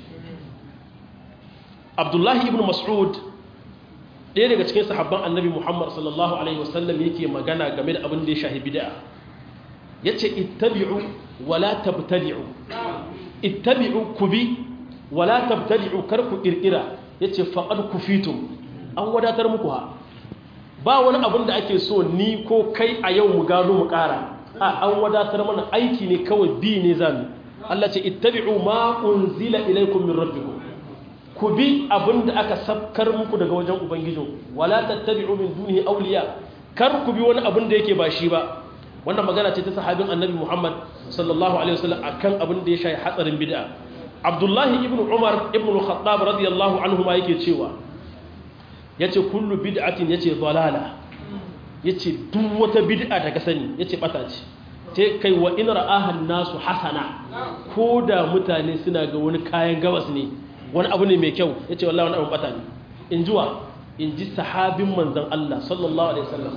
Abdullahi ibn Mas'ud ɗaya daga cikin sahabban annabi muhammad sallallahu alaihi wasallam yake magana game da abin da ya shahi bid'a ya ce ittabi'u wala tabtadi'u ittabi'u ku bi wala tabtadi'u kar ku ƙirƙira ya ce faƙad ku fito an wadatar muku ha ba wani abin da ake so ni ko kai a yau mu gano mu ƙara a an wadatar mana aiki ne kawai bi ne zami Allah ce ittabi'u ma unzila ilaikum min rabbikum ku bi abin da aka sabkar muku daga wajen ubangijin wala tattabi'u min dunihi awliya kar ku bi wani abin da yake ba shi ba wannan magana ce ta sahabin annabi Muhammad sallallahu alaihi wasallam akan abin da ya shafi hatsarin bid'a Abdullahi ibn Umar ibn al-Khattab radiyallahu anhu ma yake cewa yace kullu bid'atin yace dalala yace duk wata bid'a da ka sani yace bata ce sai kai wa in ra'ahan nasu hasana ko da mutane suna ga wani kayan gabas ne wani abu ne mai kyau ya ce wallahi wani abu bata ne in jiwa in ji sahabin manzan Allah sallallahu alaihi wasallam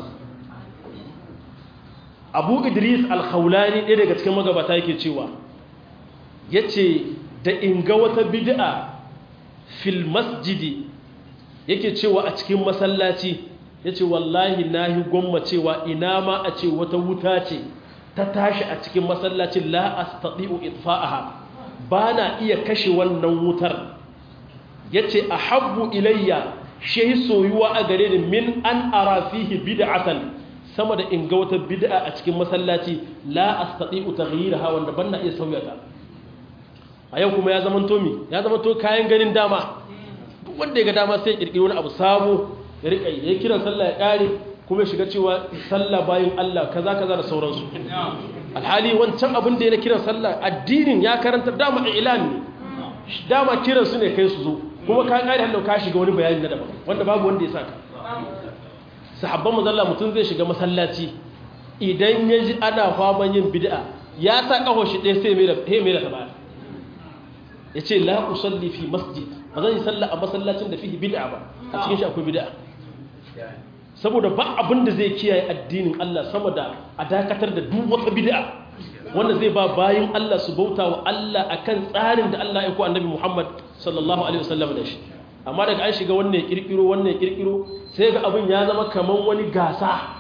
abu idris al-khawlani ɗaya daga cikin magabata yake cewa ya ce da in ga wata bid'a fil masjidi yake cewa a cikin masallaci ya ce wallahi na yi gwamma cewa ina ma a ce wata wuta ce ta tashi a cikin masallacin la astati'u itfa'aha ba na iya kashe wannan wutar ya ce a habbu ilayya shi soyuwa a gare ni min an ara fihi bid'atan sama da in ga wata bid'a a cikin masallaci la astati'u taghyiraha wanda ban na iya sauya ta a yau kuma ya zama to mi ya zama to kayan ganin dama duk wanda ya ga dama sai ya kirkiri wani abu sabo ya rika ya kiran sallah ya kare kuma ya shiga cewa sallah bayin Allah kaza kaza da sauransu alhali wancan abin da ya kiran sallah addinin ya karanta dama ilan ne dama kiran su ne kai su zo kuma ka kare hannu ka shiga wani bayani na daban wanda babu wanda ya saka sahabban mazalla mutum zai shiga masallaci idan ya ji ana faman yin bid'a ya sa kaho shi ɗaya sai mai da ta baya ya ce la usalli fi masjid ba zan yi sallah a masallacin da fihi bid'a ba a cikin shi akwai bid'a saboda ba abin da zai kiyaye addinin Allah sama da a dakatar da duk wata bid'a wanda zai ba bayin Allah su bauta wa Allah akan tsarin da Allah ya ko annabi Muhammad sallallahu alaihi wasallam da shi amma daga an shiga wannan ya kirkiro wannan ya kirkiro sai ga abin ya zama kaman wani gasa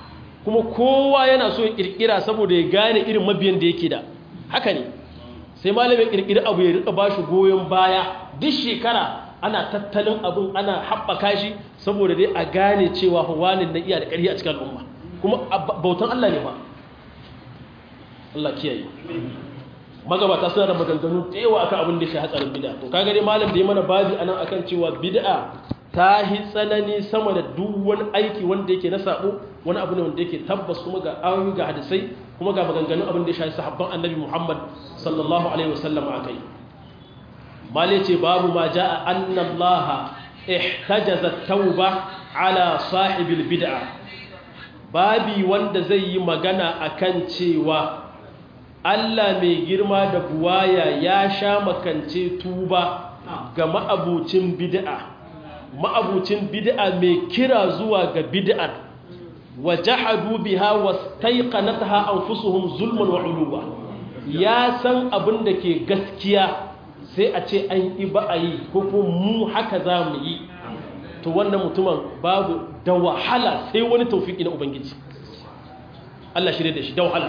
kuma kowa yana so ya kirkira saboda ya gane irin mabiyan da yake da haka ne sai malamin kirkiri abu ya rika bashi goyon baya duk shekara ana tattalin abin ana haɓaka shi saboda dai a gane cewa wani na iya da ƙarfi a cikin al'umma kuma bautan Allah ne ba Allah kiyaye magabata suna da maganganu da yawa akan abin da shi hatsarin bid'a to kaga dai malam da ya mana babi anan akan cewa bid'a ta hi tsanani sama da duk wani aiki wanda yake na sabo wani abu ne wanda yake tabbas kuma ga ayoyi ga hadisai kuma ga maganganun abin da ya shafi sahabban annabi Muhammad sallallahu alaihi wasallam akai mali ce babu ma jaa anna Allah ihtajaza tauba ala sahibil bid'a babi wanda zai yi magana akan cewa Allah mai girma da buwaya ya sha makance tuba ga ma'abucin bid'a ma'abucin bid'a mai kira zuwa ga bid'ar wa jahadu biha wastaiqanatha anfusuhum zulman wa uluwa ya san abin da ke gaskiya sai a ce an yi ba a yi ko kuma mu haka za mu yi to wannan mutumin babu da wahala sai wani taufiki na ubangiji Allah shirye da shi da wahala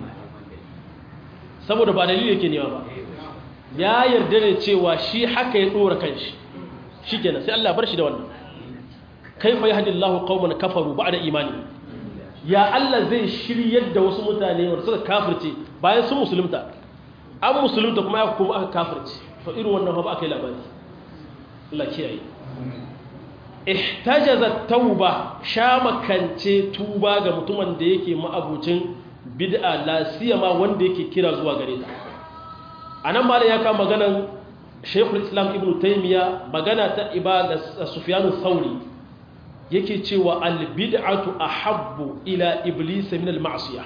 saboda ba dalili yake nema ba ya yarda ne cewa shi haka ya dora kanshi shikenan sai Allah bar shi da wannan kaifa yahdillahu qauman kafaru ba'da imani ya Allah zai shiryar da wasu mutane wanda suka kafirce bayan sun musulunta an musulunta kuma ya kuma aka kafirce to irin wannan ba aka yi labari Allah kiyaye ihtajaza tauba shamakance tuba ga mutumin da yake ma'abucin bid'a la siyama wanda yake kira zuwa gare ta anan ma ya kama maganan Sheikhul Islam Ibn Taymiyyah magana ta ibada Sufyan Thauri yake cewa al bid'atu ahabbu ila iblis min al ma'siyah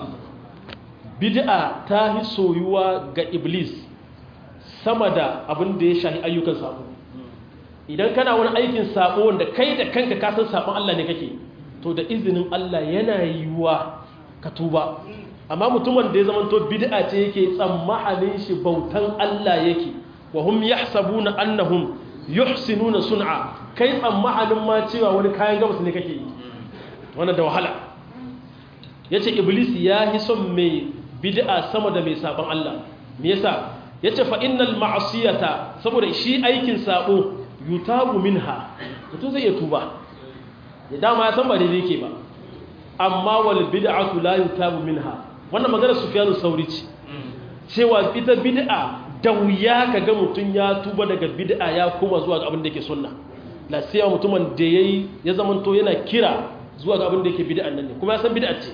bid'a ta hi soyuwa ga iblis sama da abin da ya shahi ayyukan sabo idan kana wani aikin sabo wanda kai da kanka ka san sabon Allah ne kake to da izinin Allah yana yiwuwa ka tuba amma mutumin da ya zama to bid'a ce yake tsammanin shi bautan Allah yake wa hum yahsabuna annahum yuhsinuna sun'a kai tsammanin ma cewa wani kayan gabas ne kake yi wannan da wahala yace iblis ya yi son mai bid'a sama da mai sabon Allah me yasa yace fa innal ma'siyata saboda shi aikin sabo yutabu minha mutum zai iya tuba ya dama ya san ba daidai yake ba amma wal bid'atu la yutabu minha wannan magana Sufyanu Sauri ce cewa ita bid'a da wuya kaga mutun ya tuba daga bid'a ya koma zuwa ga abin da yake sunna la sai mutumin da yayi ya zamanto yana kira zuwa ga abin da yake bid'an nan ne kuma ya san bid'a ce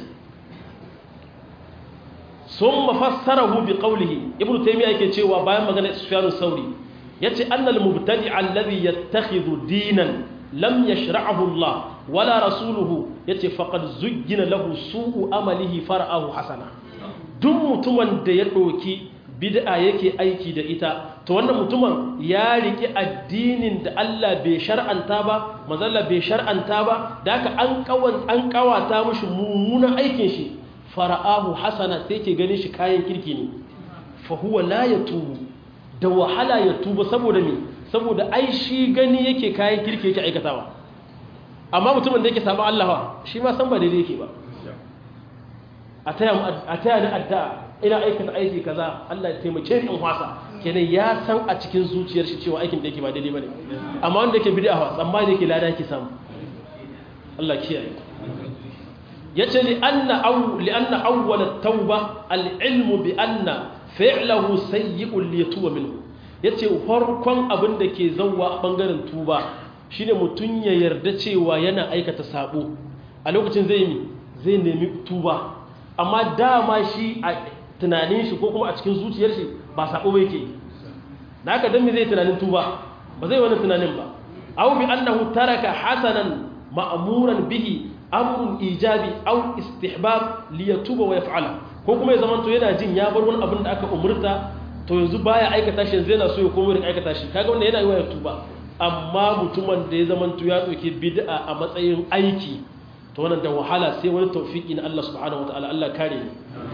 summa fassarahu bi qawlihi ibnu taymiya yake cewa bayan magana Sufyanu Sauri yace annal mubtadi alladhi yattakhidhu dinan lam yashra'ahu Allah wala rasuluhu yace faqad zuggina lahu su'u amalihi far'ahu hasana duk mutumin da ya doki bid'a yake aiki da ita to wannan mutumin ya riki addinin da Allah bai shar'anta ba manzalla bai shar'anta ba da haka an kawan an kawata mishi mummunan aikin shi far'ahu hasana sai ke ganin shi kayan kirki ne fa huwa la yatubu da wahala ya tuba saboda me saboda ai shi gani yake kayan kirki yake aikatawa amma mutumin da yake samu Allah shi ma san ba daidai yake ba a taya ni addu'a ina aikata aiki kaza Allah ya taimake ni in wasa kenan ya san a cikin zuciyar shi cewa aikin da yake ba daidai bane amma wanda yake bid'a fa tsammani yake lada yake samu Allah kiyaye yace li anna aw li anna awwal at-tauba al-ilmu bi anna fi'lahu sayyi'un li yatuba minhu yace farkon abin da ke zawwa a bangaren tuba shine mutun ya yarda cewa yana aikata sabo a lokacin zai mi zai nemi tuba amma dama shi a tunanin shi ko kuma a cikin zuciyar shi ba sabo ba yake da haka dan me zai tunanin tuba ba zai wani tunanin ba aw bi annahu taraka hasanan ma'muran bihi amrun ijabi aw istihbab li yatuba wa yaf'ala ko kuma ya zamanto yana jin ya bar wani abin da aka umurta to yanzu baya aikata shi yanzu yana so ya komo da aikata shi kaga wanda yana yi wa tuba amma mutumin da ya zamanto ya dauki bid'a a matsayin aiki to wannan da wahala sai wani tawfiki na Allah subhanahu wataala Allah kare ni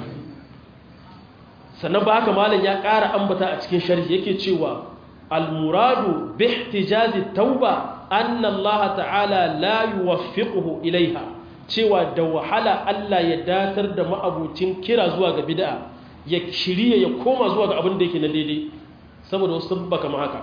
sannan ba haka malam ya ƙara ambata a cikin sharhi yake cewa al-muradu bi ihtijazi tauba anna Allah ta'ala la yuwaffiquhu ilaiha cewa da wahala Allah ya datar da ma'abucin kira zuwa ga bid'a ya shirye ya koma zuwa ga abin da yake na daidai saboda wasu sabba kama haka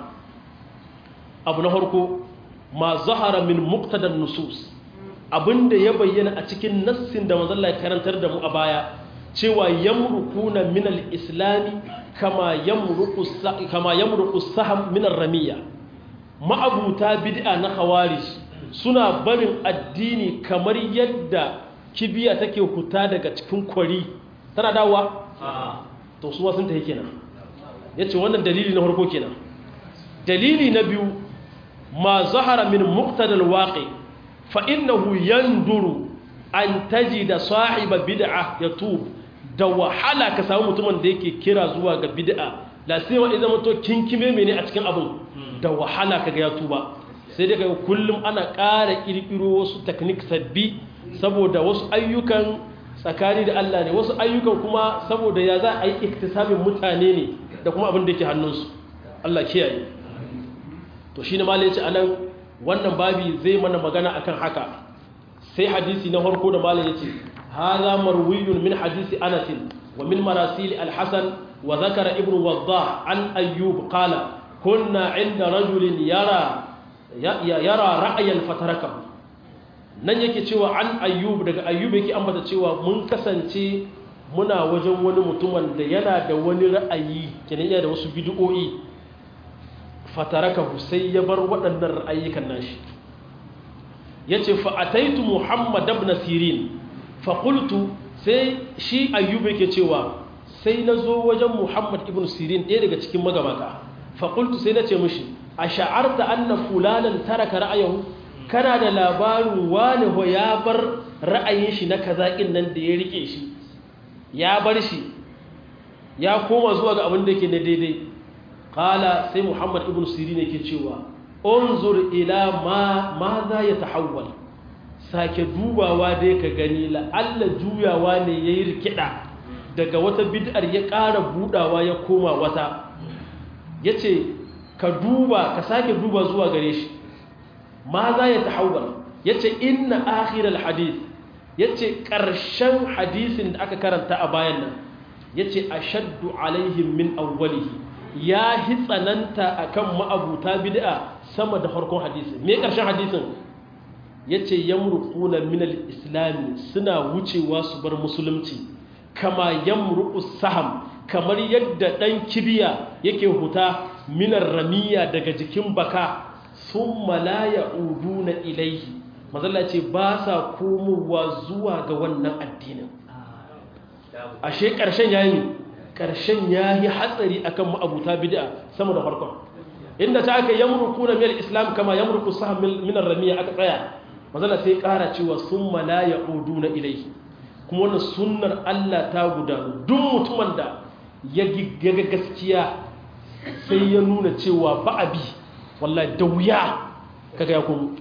abu na farko ma zahara min muqtadan nusus abinda ya bayyana a cikin nassin da manzon Allah ya karantar da mu a baya cewa yamruquna min al-islam kama yamruqu kama yamruqu saham min ar-ramiyya ma'abuta bid'a na khawarij suna barin addini kamar yadda kibiya take huta daga cikin kwari tana dawowa to su sun tafi kenan yace wannan dalili na farko kenan dalili na biyu ma zahara min muqtadal waqi fa innahu yanduru an tajida sahiba bid'a yatub da wahala ka samu mutumin da yake kira zuwa ga bid'a la sai wa idan muto kinkime mene a cikin abin da wahala kaga ya tuba sai dai kaga kullum ana ƙara kirkiro wasu technique sabbi saboda wasu ayyukan tsakani da Allah ne wasu ayyukan kuma saboda ya za a yi iktisabin mutane ne da kuma abin da yake hannunsu Allah kiyaye to shine malai ya ce anan wannan babi zai mana magana akan haka sai hadisi na farko da malai ya ce hadha marwiyun min hadisi Anas wa min marasil al-Hasan wa dhakara ibn Waddah an Ayyub qala kunna 'inda rajulin yara yara ra'ayan fatarakahu nan yake cewa an Ayyub daga Ayyub yake ambata cewa mun kasance muna wajen wani mutumin da yana da wani ra'ayi kenan yana da wasu bid'o'i fatarakahu sai ya bar waɗannan ra'ayikan nashi yace fa ataitu muhammad ibn sirin fa qultu sai shi ayyub yake cewa sai nazo wajen muhammad ibn sirin ɗaya daga cikin magabata fa qultu sai nace mishi ash'arta anna fulanan taraka ra'ayahu kana da labarin wani ho ya bar ra'ayin shi na kazakin nan da ya rike shi ya bar shi ya koma zuwa ga abin da yake na daidai kala sai muhammad ibn sirin yake cewa unzur ila ma ma za ya tahawwal sake dubawa dai ka gani la'alla juyawa ne yayi rikida daga wata bid'ar ya ƙara budawa ya koma wata yace ka duba ka sake duba zuwa gare shi ma za ya tahawwal yace inna akhiral hadith yace ƙarshen hadisin da aka karanta a bayan nan yace ashaddu alaihim min awwalihi ya hi tsananta akan ma'abuta bid'a sama da farkon hadisi me ƙarshen hadisin yace yamruquna min al-islam suna wucewa su bar musulunci kama yamruqu saham kamar yadda dan kibiya yake huta minar ramiya daga jikin baka thumma la ya'uduna ilayhi mazalla ce ba sa komowa zuwa ga wannan addinin ashe ƙarshen yayi ƙarshen yayi hatsari akan ma'abuta bid'a sama da farkon inda ta aka yamruku na mil islam kama yamruku saham min ramiya aka tsaya mazalla sai ƙara cewa summa la ya'uduna ilayhi kuma wannan sunnar Allah ta gudanu duk mutumin da ya ga gaskiya sai ya nuna cewa ba abi wallahi da wuya kaga ya kuma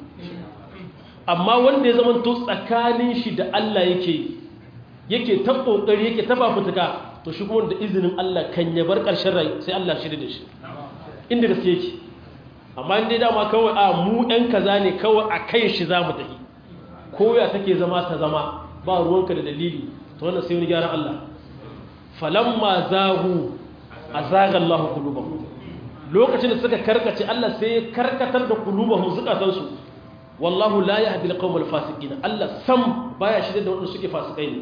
amma wanda ya zama to tsakanin shi da Allah yake yake ta kokari yake ta fafutuka to shi kuma da izinin Allah kan ya bar karshen rai sai Allah shirye da shi inda gaske yake amma inda dama kawai a mu ɗan kaza ne kawai a kai shi za mu tafi ko ya take zama ta zama ba ruwanka da dalili to wannan sai wani gyaran Allah falamma zahu azaga Allah qulubahum lokacin da suka karkace Allah sai ya karkatar da qulubahum zukatansu wallahu la yahdi alqawmal fasiqin Allah sam baya shirye da wanda suke fasikai ne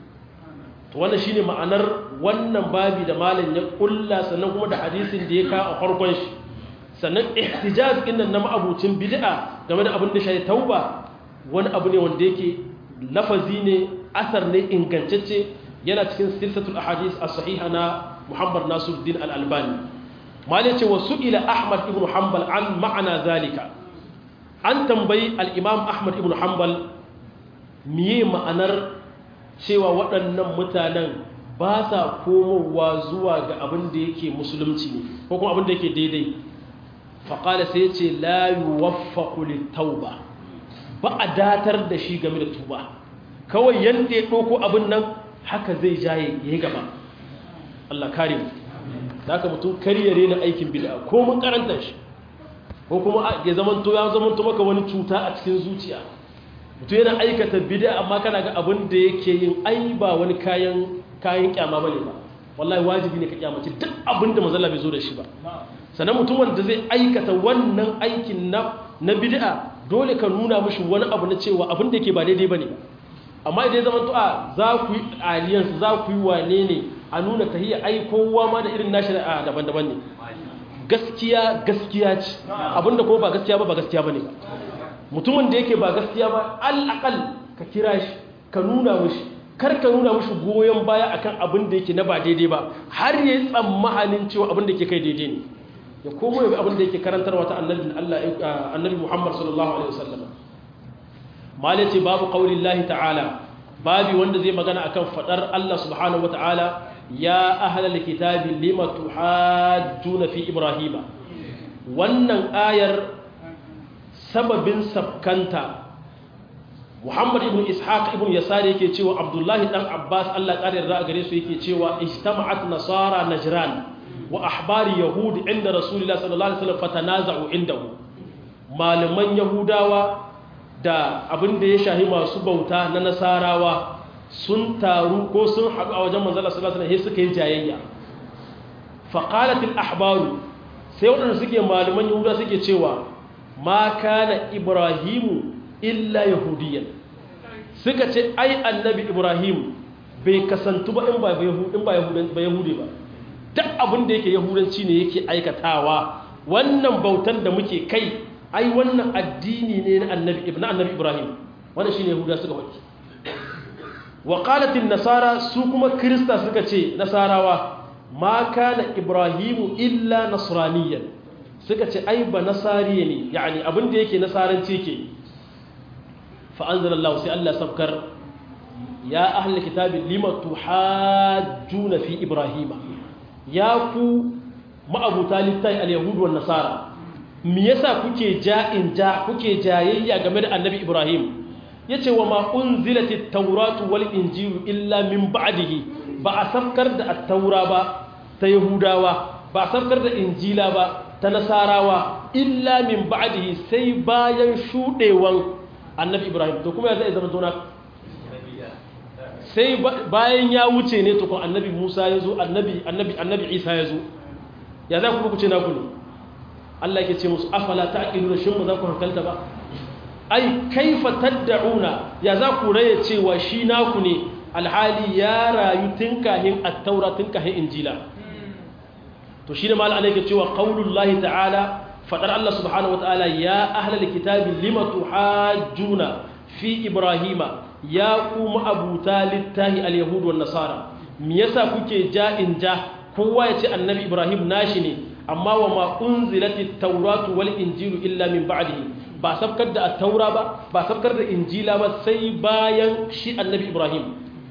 to wannan shine ma'anar wannan babi da malam ya kulla sannan kuma da hadisin da ya ka a farkon shi sannan ihtijaj din nan na ma'abucin bid'a game da abin da shi tauba wani abu ne wanda yake lafazi ne asar ne ingantacce yana cikin silsatul ahadith as-sahiha na Muhammad Nasiruddin al-Albani malai ce wa su'ila Ahmad ibn Hanbal an ma'ana zalika an tambayi al'imam ahmad ibn hanbal miye ma'anar cewa waɗannan mutanen ba sa komowa zuwa ga abin da yake musulunci ne ko kuma abin da yake daidai faƙala sai ce layu waffa tauba ba a datar da shi game da tuba kawai yadda ya ɗoko abin nan haka zai jaye ya yi gaba Allah kare mu da haka mutum karyare na aikin bida ko mun karanta shi ko kuma ya zamanto ya zamanto maka wani cuta a cikin zuciya mutum yana aikata bid'a amma kana ga abin da yake yin ai ba wani kayan kayan kyama bane ba wallahi wajibi ne ka kyamace duk abin da manzon bai zo da shi ba sannan mutum wanda zai aikata wannan aikin na na bid'a dole ka nuna mishi wani abu na cewa abin da yake ba daidai bane amma idan zaman to a za ku yi alliance za ku yi wane ne a nuna tahiyya ai kowa ma da irin nashi a daban-daban ne gaskiya gaskiya ce abinda kuma ba gaskiya ba ba gaskiya bane ba mutumin da yake ba gaskiya ba al'aqal ka kira shi ka nuna mishi kar ka nuna mishi goyon baya akan abin da yake na ba daidai ba har yayi tsammanin cewa abin da yake kai daidai ne ya komo ya abin da yake karantarwa ta annabi Allah annabi Muhammad sallallahu alaihi wasallam malaci babu qaulillahi ta'ala babi wanda zai magana akan fadar Allah subhanahu wataala ya ahlal kitabi lima tuhajjuna fi ibrahima wannan ayar sababin sabkanta Muhammad ibn Ishaq ibn Yasar yake cewa Abdullahi dan Abbas Allah ƙarin ra'a gare su yake cewa ijtama'at nasara najran wa ahbari yahud inda rasulullah sallallahu alaihi wasallam fatanaza'u indahu malaman yahudawa da abin da ya shahi masu bauta na nasarawa sun taru ko sun haɗu a wajen manzala sallallahu alaihi wasallam suka yi jayayya faqalat al ahbaru sai waɗanda suke malaman yahuda suke cewa ma kana ibrahimu illa yahudiyan suka ce ai annabi ibrahim bai kasantu ba in ba yahudi ba duk abin da yake yahudanci ne yake aikatawa wannan bautan da muke kai ai wannan addini ne na annabi ibn annabi ibrahim wannan shine yahuda suka waki wa qalat nasara su kuma krista suka ce nasarawa ma kana ibrahimu illa nasraniyan suka ce ai ba nasariye ne yani abin da yake nasaranci ke fa anzalallahu sai Allah sabkar ya ahli kitabi lima tuhajjuna fi ibrahima ya ku ma'abuta littafi al-yahudu wan nasara me yasa kuke ja'in ja kuke jayayya game da annabi ibrahim yace wa ma unzilatit tawratu wal injilu illa min ba'dihi ba a sabkar da at-taura ba ta yahudawa ba a sabkar da injila ba ta nasarawa illa min ba'dihi sai bayan shudewan annabi ibrahim to kuma ya zai zama tona sai bayan ya wuce ne tukun annabi musa ya zo annabi annabi annabi isa ya zo ya za ku ku ce naku ne Allah yake ce musu afala ta'qiluna shin ba za ku hankalta ba ai kaifa tad'una ya za ku raye cewa shi naku ne alhali ya rayu tun kahin at-taura tun kahin injila to shine mal Allah yake cewa qaulullahi ta'ala fadar Allah subhanahu wataala ya ahlal kitabi lima tuhajjuna fi ibrahima ya ku ma'abuta littahi al-yahud wan nasara me yasa kuke ja'in ja kowa ya ce annabi ibrahim nashi ne amma wa ma unzilati tauratu wal injilu illa min ba'dihi ba sabkar da at-taura ba ba sabkar da injila ba sai bayan shi annabi ibrahim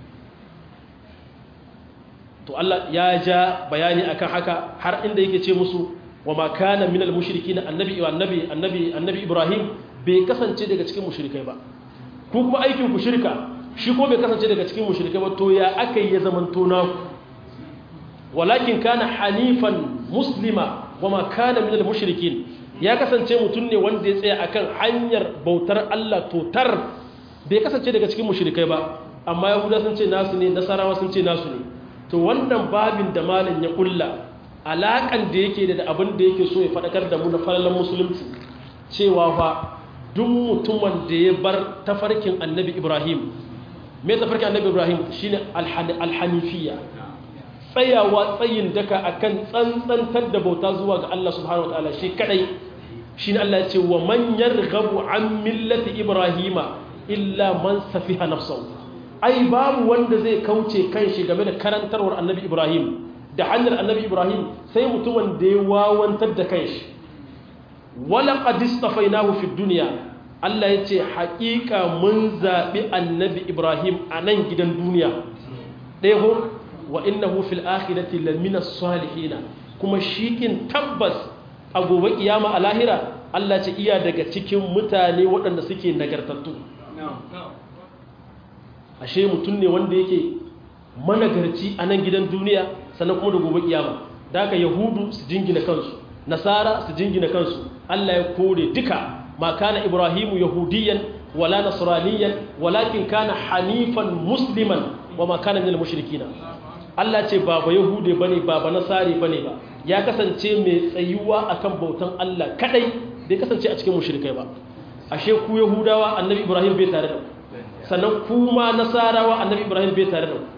to Allah ya ja bayani akan haka har inda yake ce musu wa ma kana minal mushrikin annabi annabi annabi annabi ibrahim bai kasance daga cikin mushrikai ba ku kuma aikin ku shirka shi ko bai kasance daga cikin mushrikai ba to ya akai ya zamanto naku walakin kana hanifan muslima wama kana minal mushrikin ya kasance mutum ne wanda ya tsaya akan hanyar bautar Allah totar bai kasance daga cikin mushrikai ba amma yahuda sun ce nasu ne nasarawa sun ce nasu ne to wannan babin da malin ya kulla alakan da yake da abin da yake so ya fadakar da mu na falalan musulunci cewa fa duk mutumin da ya bar tafarkin annabi ibrahim me tafarkin annabi ibrahim shine alhanifiyya tsayawa tsayin daka akan tsantsantar da bauta zuwa ga Allah subhanahu wataala shi kadai shine Allah ya ce wa man yarghabu an millati ibrahima illa man safiha nafsahu ai babu wanda zai kauce kanshi game da karantarwar annabi ibrahim da hanyar annabi ibrahim sai mutumin da ya wawantar da kanshi wala qad istafainahu fid dunya Allah ya ce haƙiƙa mun zaɓi annabi ibrahim a nan gidan duniya ɗaya ho wa innahu fil akhirati lamina salihina kuma shikin tabbas a gobe kiyama a lahira Allah ce iya daga cikin mutane waɗanda suke nagartattu ashe mutum ne wanda yake managarci a nan gidan duniya sannan kuma da gobe kiyama da haka yahudu su jingina kansu nasara su jingina kansu Allah ya kore duka ma kana ibrahimu yahudiyan wala nasraniyan walakin kana hanifan musliman wama kana minal mushrikina Allah ce ba ba yahude bane ba ba nasari bane ba ya kasance mai tsayuwa akan bautan Allah kadai bai kasance a cikin mushrikai ba ashe ku yahudawa annabi ibrahim bai tare da sannan kuma nasarawa annabi ibrahim bai tare da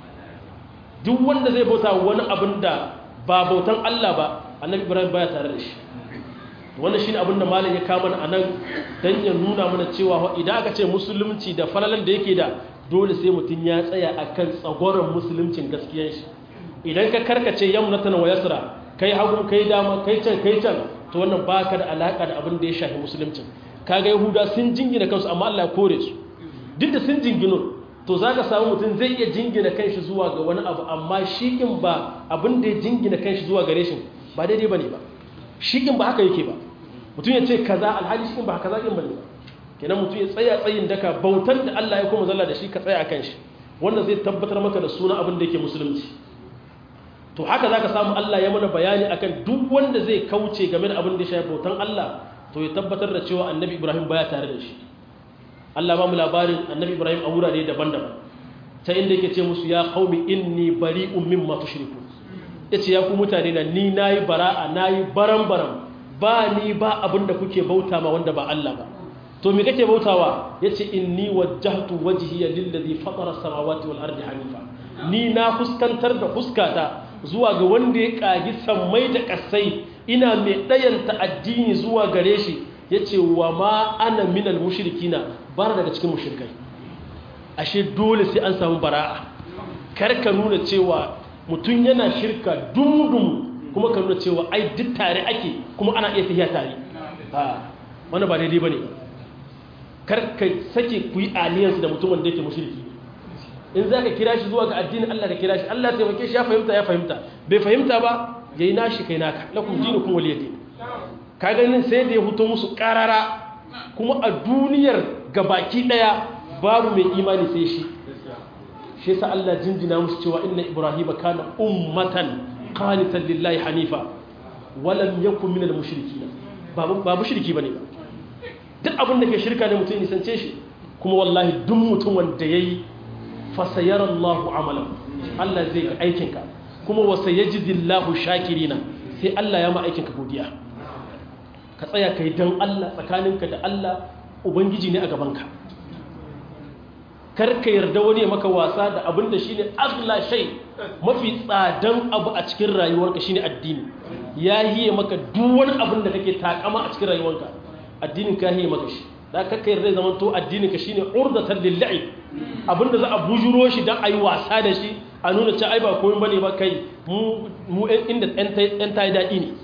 duk wanda zai bauta wani abin da ba bautan Allah ba annabi ibrahim baya tare da shi wannan shine abin da malam ya kama a nan dan ya nuna mana cewa idan aka ce musulunci da falalan da yake da dole sai mutum ya tsaya akan tsagoran musuluncin gaskiyar shi idan ka karkace yamnatan wa yasra kai hagu kai dama kai can kai can to wannan baka da alaka da abin da ya shafi musuluncin kaga yahuda sun jingina kansu amma Allah ya kore su duk da sun jingino to zaka samu mutum zai iya jingina kanshi zuwa ga wani abu amma shi kin ba abin da ya jingina kanshi zuwa gare shi ba daidai bane ba shi kin ba haka yake ba mutum ya ce kaza alhali shi kin ba kaza kin bane ba kenan mutum ya tsaya tsayin daka bautar da Allah ya kuma zalla da shi ka tsaya akan shi wanda zai tabbatar maka da suna abin da yake musulunci to haka zaka samu Allah ya mana bayani akan duk wanda zai kauce game da abin da ya shafi bautan Allah to ya tabbatar da cewa annabi Ibrahim baya tare da shi Allah ba mu labarin annabi Ibrahim a wurare daban-daban ta inda yake ce musu ya qaumi inni bari'un mimma tushriku yace ya ku mutane na ni nayi bara'a nayi baram-baram ba ni ba abin da kuke bauta ma wanda ba Allah ba to me kake bautawa yace inni wajjahtu wajhiya lillazi fatara samawati wal ardi hanifa ni na fuskantar da fuskata zuwa ga wanda ya kagi sammai da kasai ina mai dayanta addini zuwa gare shi yace wa ma ana minal mushrikina bara daga cikin mushrikai ashe dole sai an samu bara'a kar ka nuna cewa mutum yana shirka dumdum kuma ka nuna cewa ai duk tare ake kuma ana iya tafiya tare a wani ba daidai bane kar ka sake ku yi alliance da mutumin da yake mushriki in za ka kira shi zuwa ga addinin Allah ka kira shi Allah ya taimake shi ya fahimta ya fahimta bai fahimta ba yayi nashi kai naka lakum dinukum waliyadin ka ganin sai da ya huto musu karara kuma a duniyar gabaki daya babu mai imani sai shi shi yasa Allah jinjina musu cewa inna ibrahima kana ummatan qanitan lillahi hanifa walam yakun minal mushrikeen ba ba mushriki bane ba duk abin da ke shirka ne mutum nisance shi kuma wallahi duk mutum wanda yayi fasayara Allahu amalan Allah zai ga aikinka kuma wasa yajidillahu shakirina sai Allah ya ma aikinka godiya ka tsaya kai dan Allah tsakaninka da Allah ubangiji ne a gabanka kar ka yarda wani ya maka wasa da abin da shine aghla shay mafi tsadan abu a cikin rayuwarka shine addini ya hiye maka duk wani abin da kake takama a cikin rayuwarka addinin ka hiye maka shi da ka kai yarda zaman to addinin ka shine urdatan lillahi abinda za a bujuro shi dan ayi wasa da shi a nuna cewa ai ba komai bane ba kai mu mu inda ɗan tayi daɗi ne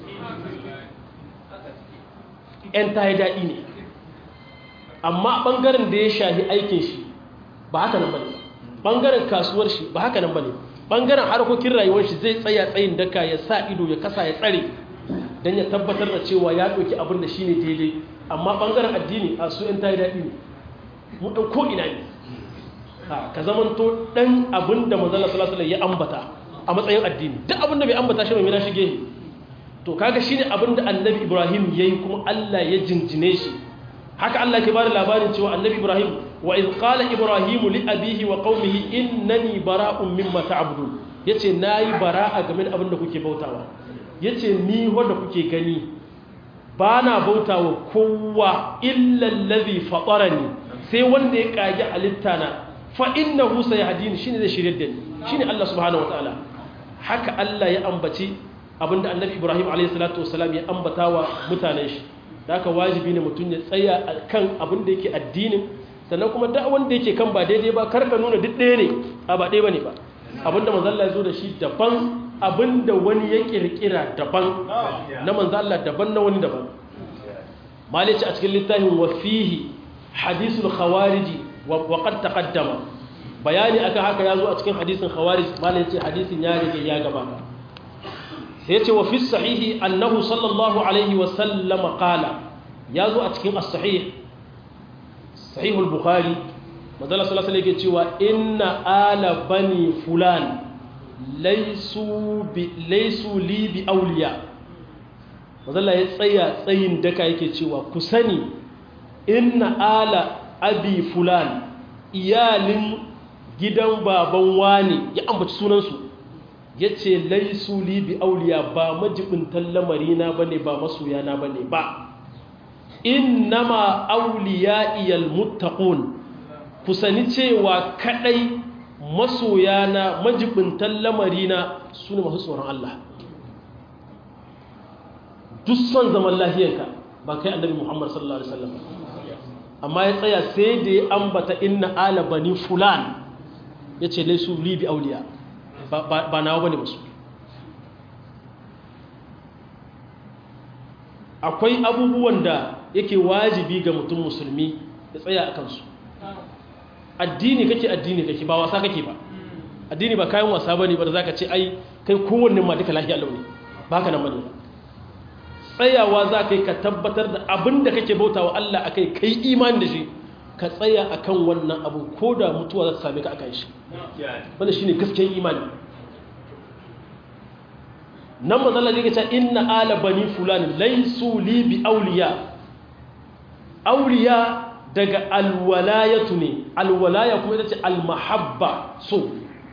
ɗan tayi daɗi ne amma ɓangaren da ya shahi aikin shi ba haka nan bane ɓangaren kasuwar shi ba haka nan bane ɓangaren harkokin rayuwar shi zai tsaya tsayin daka ya sa ido ya kasa ya tsare don ya tabbatar da cewa ya ɗauki abin da shi ne daidai amma ɓangaren addini a su ‘yan tayi daɗi ne mu ɗan ko ina ne ka zaman to ɗan abin da manzala salasala ya ambata a matsayin addini duk abin da bai ambata shi mai mina shige to kaga shi ne abin da annabi ibrahim ya yi kuma allah ya jinjine shi haka allah ke bada labarin cewa annabi ibrahim wa iz qala ibrahimu li abihi wa qaumihi innani bara'un mimma ta'budun yace nayi bara'a game da abin da kuke bautawa yace ni wanda kuke gani bana bautawa kowa illa allazi fatarani sai wanda ya kage halitta na fa innahu sayahdini shine zai shirye da ni shine Allah subhanahu wataala haka Allah ya ambaci abinda annabi Ibrahim alayhi salatu wasalam ya ambata wa mutanen shi da haka wajibi ne mutum ya tsaya kan abinda yake addinin sannan kuma da wanda yake kan ba daidai ba karka nuna duk ɗaya ne a ba ɗaya bane ba abinda manzo Allah ya zo da shi daban abinda wani ya kirkira daban na manzo Allah daban na wani daban malici a cikin littafin wa fihi hadithul khawariji وقد تقدم bayani akan haka yazo a cikin hadisin khawarij malai yace hadisin ya rige ya gabata sai yace wa fi sahihi annahu sallallahu alaihi wa sallam qala yazo a cikin as-sahih sahih al-bukhari madalla sallallahu alaihi yake cewa inna ala bani fulan laysu bi laysu li bi awliya madalla ya tsaya tsayin daka yake cewa ku sani inna ala abi fulan iyalin gidan baban wani ya ambaci sunansu ya ce laisu li bi auliya ba majibintan lamarina ba ne ba masoyana ba ne ba innama auliya iyal muttaqun ku sani cewa kadai masoyana majibintan lamarina su ne masu tsoron Allah duk son zaman lahiyanka ba kai annabi Muhammad sallallahu alaihi wasallam amma ya tsaya sai da ya ambata inna ala bani fulan yace laisu li bi auliya ba nawa bane musu akwai abubuwan da yake wajibi ga mutum musulmi ya tsaya a kansu addini kake addini kake ba wasa kake ba addini ba kayan wasa bane ba da zaka ce ai kai kowanne ma duka lafiya launi ba ka nan bane tsayawa za ka yi ka tabbatar da abin da kake bautawa Allah akai kai imani da shi ka tsaya akan wannan abu ko da mutuwa za ta same ka akan shi wanda shine gaskiyar imani nan mazalla ne ce inna ala bani fulani laisu li bi auliya auliya daga alwalayatu ne alwalaya kuma ita ce almahabba so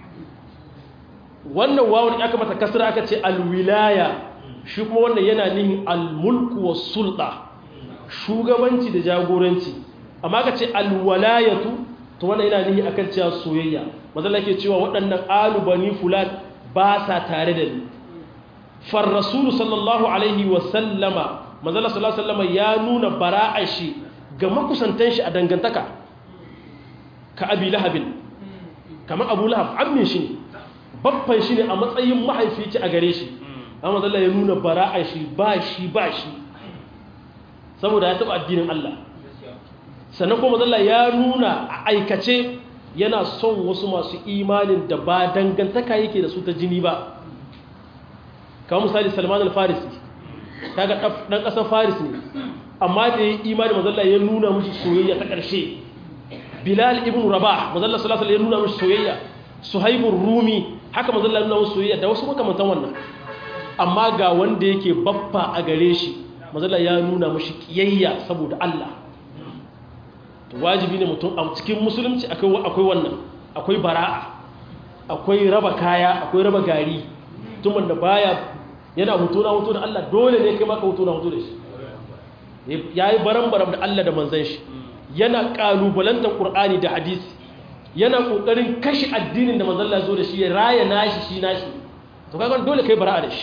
wannan wawon aka mata kasar aka ce alwilaya shi kuma wannan yana nihin almulku wa sulɗa shugabanci da jagoranci amma aka ce alwalayatu to wannan yana nihin akan cewa soyayya mazalla ke cewa waɗannan alu bani fulan ba sa tare da ni farrasulu sallallahu alaihi wasallama manzala sallallahu alaihi wasallama ya nuna bara'a shi ga makusantan shi a dangantaka ka abi lahabin kamar abu lahab ammin shi ne babban shi ne a matsayin mahaifici a gare shi amma manzala ya nuna bara'a shi ba shi ba shi saboda ya taɓa addinin Allah sannan kuma manzala ya nuna a aikace yana son wasu masu imanin da ba dangantaka yake da su ta jini ba kawo misali salman al-farisi kaga dan kasar faris ne amma da ya imani mazalla ya nuna mushi soyayya ta ƙarshe bilal ibn rabah mazalla sallallahu alaihi ya nuna mushi soyayya suhaibur rumi haka mazalla ya nuna mushi soyayya da wasu makamantan wannan amma ga wanda yake baffa a gare shi mazalla ya nuna mushi kiyayya saboda Allah to wajibi ne mutum a cikin musulunci akwai akwai wannan akwai bara'a akwai raba kaya akwai raba gari mutumin da baya yana hutu na hutu da Allah dole ne kai maka hutu na hutu da shi ya yi baran-baran da Allah da manzan shi yana ƙalubalantar ƙur'ani da hadisi yana ƙoƙarin kashe addinin da manzan Allah zo da shi ya raya nashi shi nashi to kagan dole kai bara'a da shi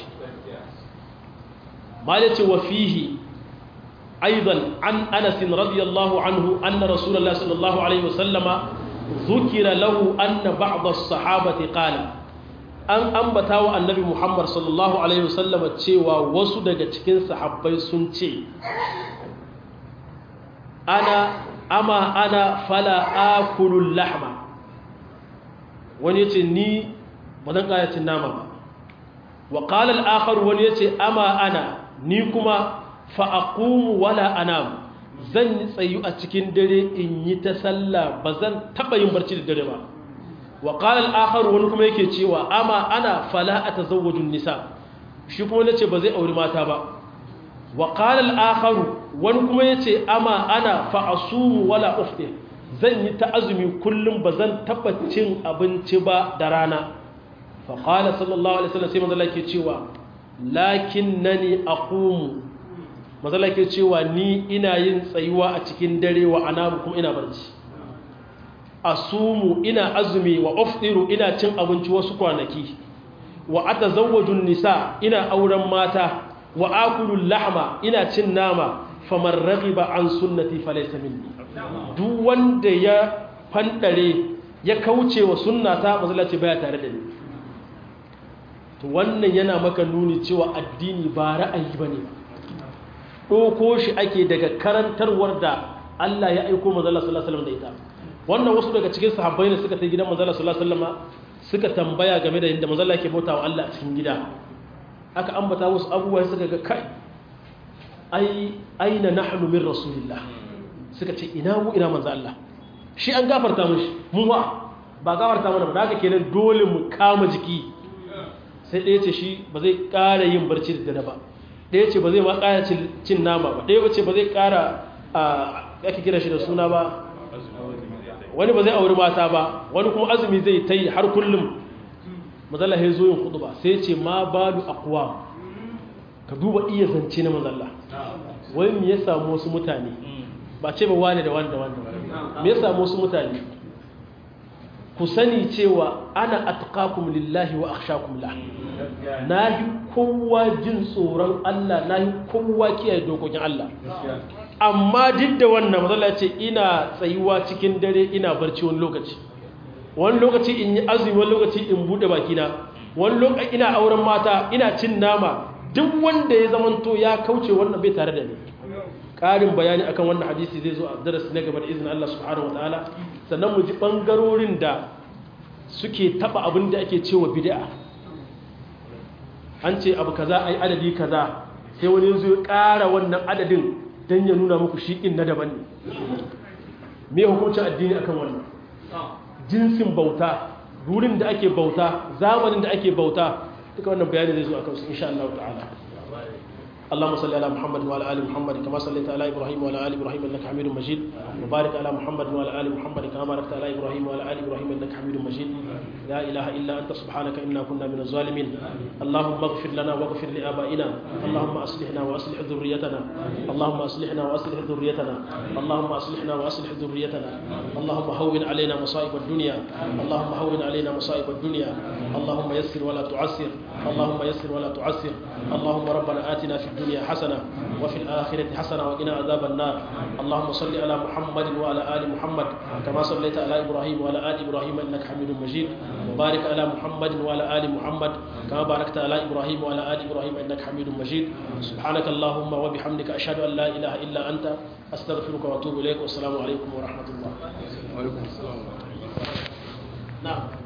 malai ce wa fihi aidan an anas radiyallahu anhu anna rasulullahi sallallahu alaihi wasallama ذكر له أن بعض الصحابة قال an ambata wa annabi Muhammad sallallahu Alaihi wasallam cewa wasu daga cikin sahabbai sun ce ana ama ana fala akulul lahma wani yace ni ba zan kayacin nama ba wa qala al-akhar wani yace ama ana ni kuma fa aqumu wala anam zan yi tsayu a cikin dare in yi ta sallah ba zan taba yin barci da dare ba wa qala al-akhar wani kuma yake cewa ama ana fala atazawwaju nisa shi kuma nace ba zai auri mata ba wa qala al-akhar wani kuma yace ama ana fa asumu wala uftir zan yi ta azumi kullum ba zan taba cin abinci ba da rana fa qala sallallahu alaihi wasallam sai manzo Allah yake cewa lakinnani aqumu manzo Allah yake cewa ni ina yin tsayuwa a cikin dare wa anamu kuma ina barci asumu ina azumi wa uftiru ina cin abinci wasu kwanaki wa atazawwajun nisa ina auren mata wa akulul lahma ina cin nama faman raghiba an sunnati falaysa minni duk wanda ya fandare ya kauce wa sunnata masallaci baya tare da ni to wannan yana maka nuni cewa addini ba ra'ayi bane doko shi ake daga karantarwar da Allah ya aika manzo sallallahu alaihi wasallam da ita wannan wasu daga cikin sahabbai ne suka ta gidan manzala sallallahu alaihi wasallam suka tambaya game da yadda manzala yake bautawa Allah a cikin gida aka ambata wasu abubuwa suka ga kai ai aina nahnu min rasulillah suka ce ina mu ina manzo Allah shi an gafarta mishi mu wa ba gafarta mana ba haka kenan dole mu kama jiki sai ɗaya ce shi ba zai ƙara yin barci da dare ba ɗaya ce ba zai ma ƙara cin nama ba ɗaya ce ba zai ƙara ake kira shi da suna ba wani ba zai auri mata ba wani kuma azumi zai ta yi har kullum mazalla ya zo yin hudu ba sai ce ma balu aqwa ka duba iya zance na mazalla wai me ya samu wasu mutane ba ce ba wani da wani da wani me ya samu wasu mutane ku sani cewa ana atqakum lillahi wa akhshakum la nahi kowa jin tsoron Allah nahi kowa kiyaye dokokin Allah amma duk da wannan matsala ce ina tsayuwa cikin dare ina barci wani lokaci wani lokaci in yi azumi wani lokaci in bude bakina wani lokaci ina auren mata ina cin nama duk wanda ya zamanto ya kauce wannan bai tare da ni ƙarin bayani akan wannan hadisi zai zo a darasi na gaba da izinin Allah subhanahu wataala sannan mu ji bangarorin da suke taba abin da ake cewa bid'a an ce abu kaza ai adadi kaza sai wani yanzu ya ƙara wannan adadin don ya nuna muku shiƙin na daban ne me hukuncin addini akan wannan jinsin bauta wurin da ake bauta zamanin da ake bauta duka wannan bayani zai zo akan su insha Allah ta'ala اللهم صل على محمد وعلى ال محمد كما صليت على ابراهيم وعلى ال ابراهيم انك حميد مجيد وبارك على محمد وعلى ال محمد كما باركت على ابراهيم وعلى ال ابراهيم انك حميد مجيد لا اله الا انت سبحانك انا كنا من الظالمين اللهم اغفر لنا واغفر لابائنا اللهم اصلحنا واصلح ذريتنا اللهم اصلحنا واصلح ذريتنا اللهم اصلحنا واصلح ذريتنا اللهم هون علينا مصائب الدنيا اللهم هون علينا مصائب الدنيا اللهم يسر ولا تعسر اللهم يسر ولا تعسر اللهم ربنا آتنا في الدنيا حسنة وفي الآخرة حسنة وقنا عذاب النار اللهم صل على محمد وعلى آل محمد كما صليت على إبراهيم وعلى آل إبراهيم إنك حميد مجيد وبارك على محمد وعلى آل محمد كما باركت على إبراهيم وعلى آل إبراهيم إنك حميد مجيد سبحانك اللهم وبحمدك أشهد أن لا إله إلا أنت أستغفرك وأتوب إليك والسلام عليكم ورحمة الله
وعليكم السلام
نعم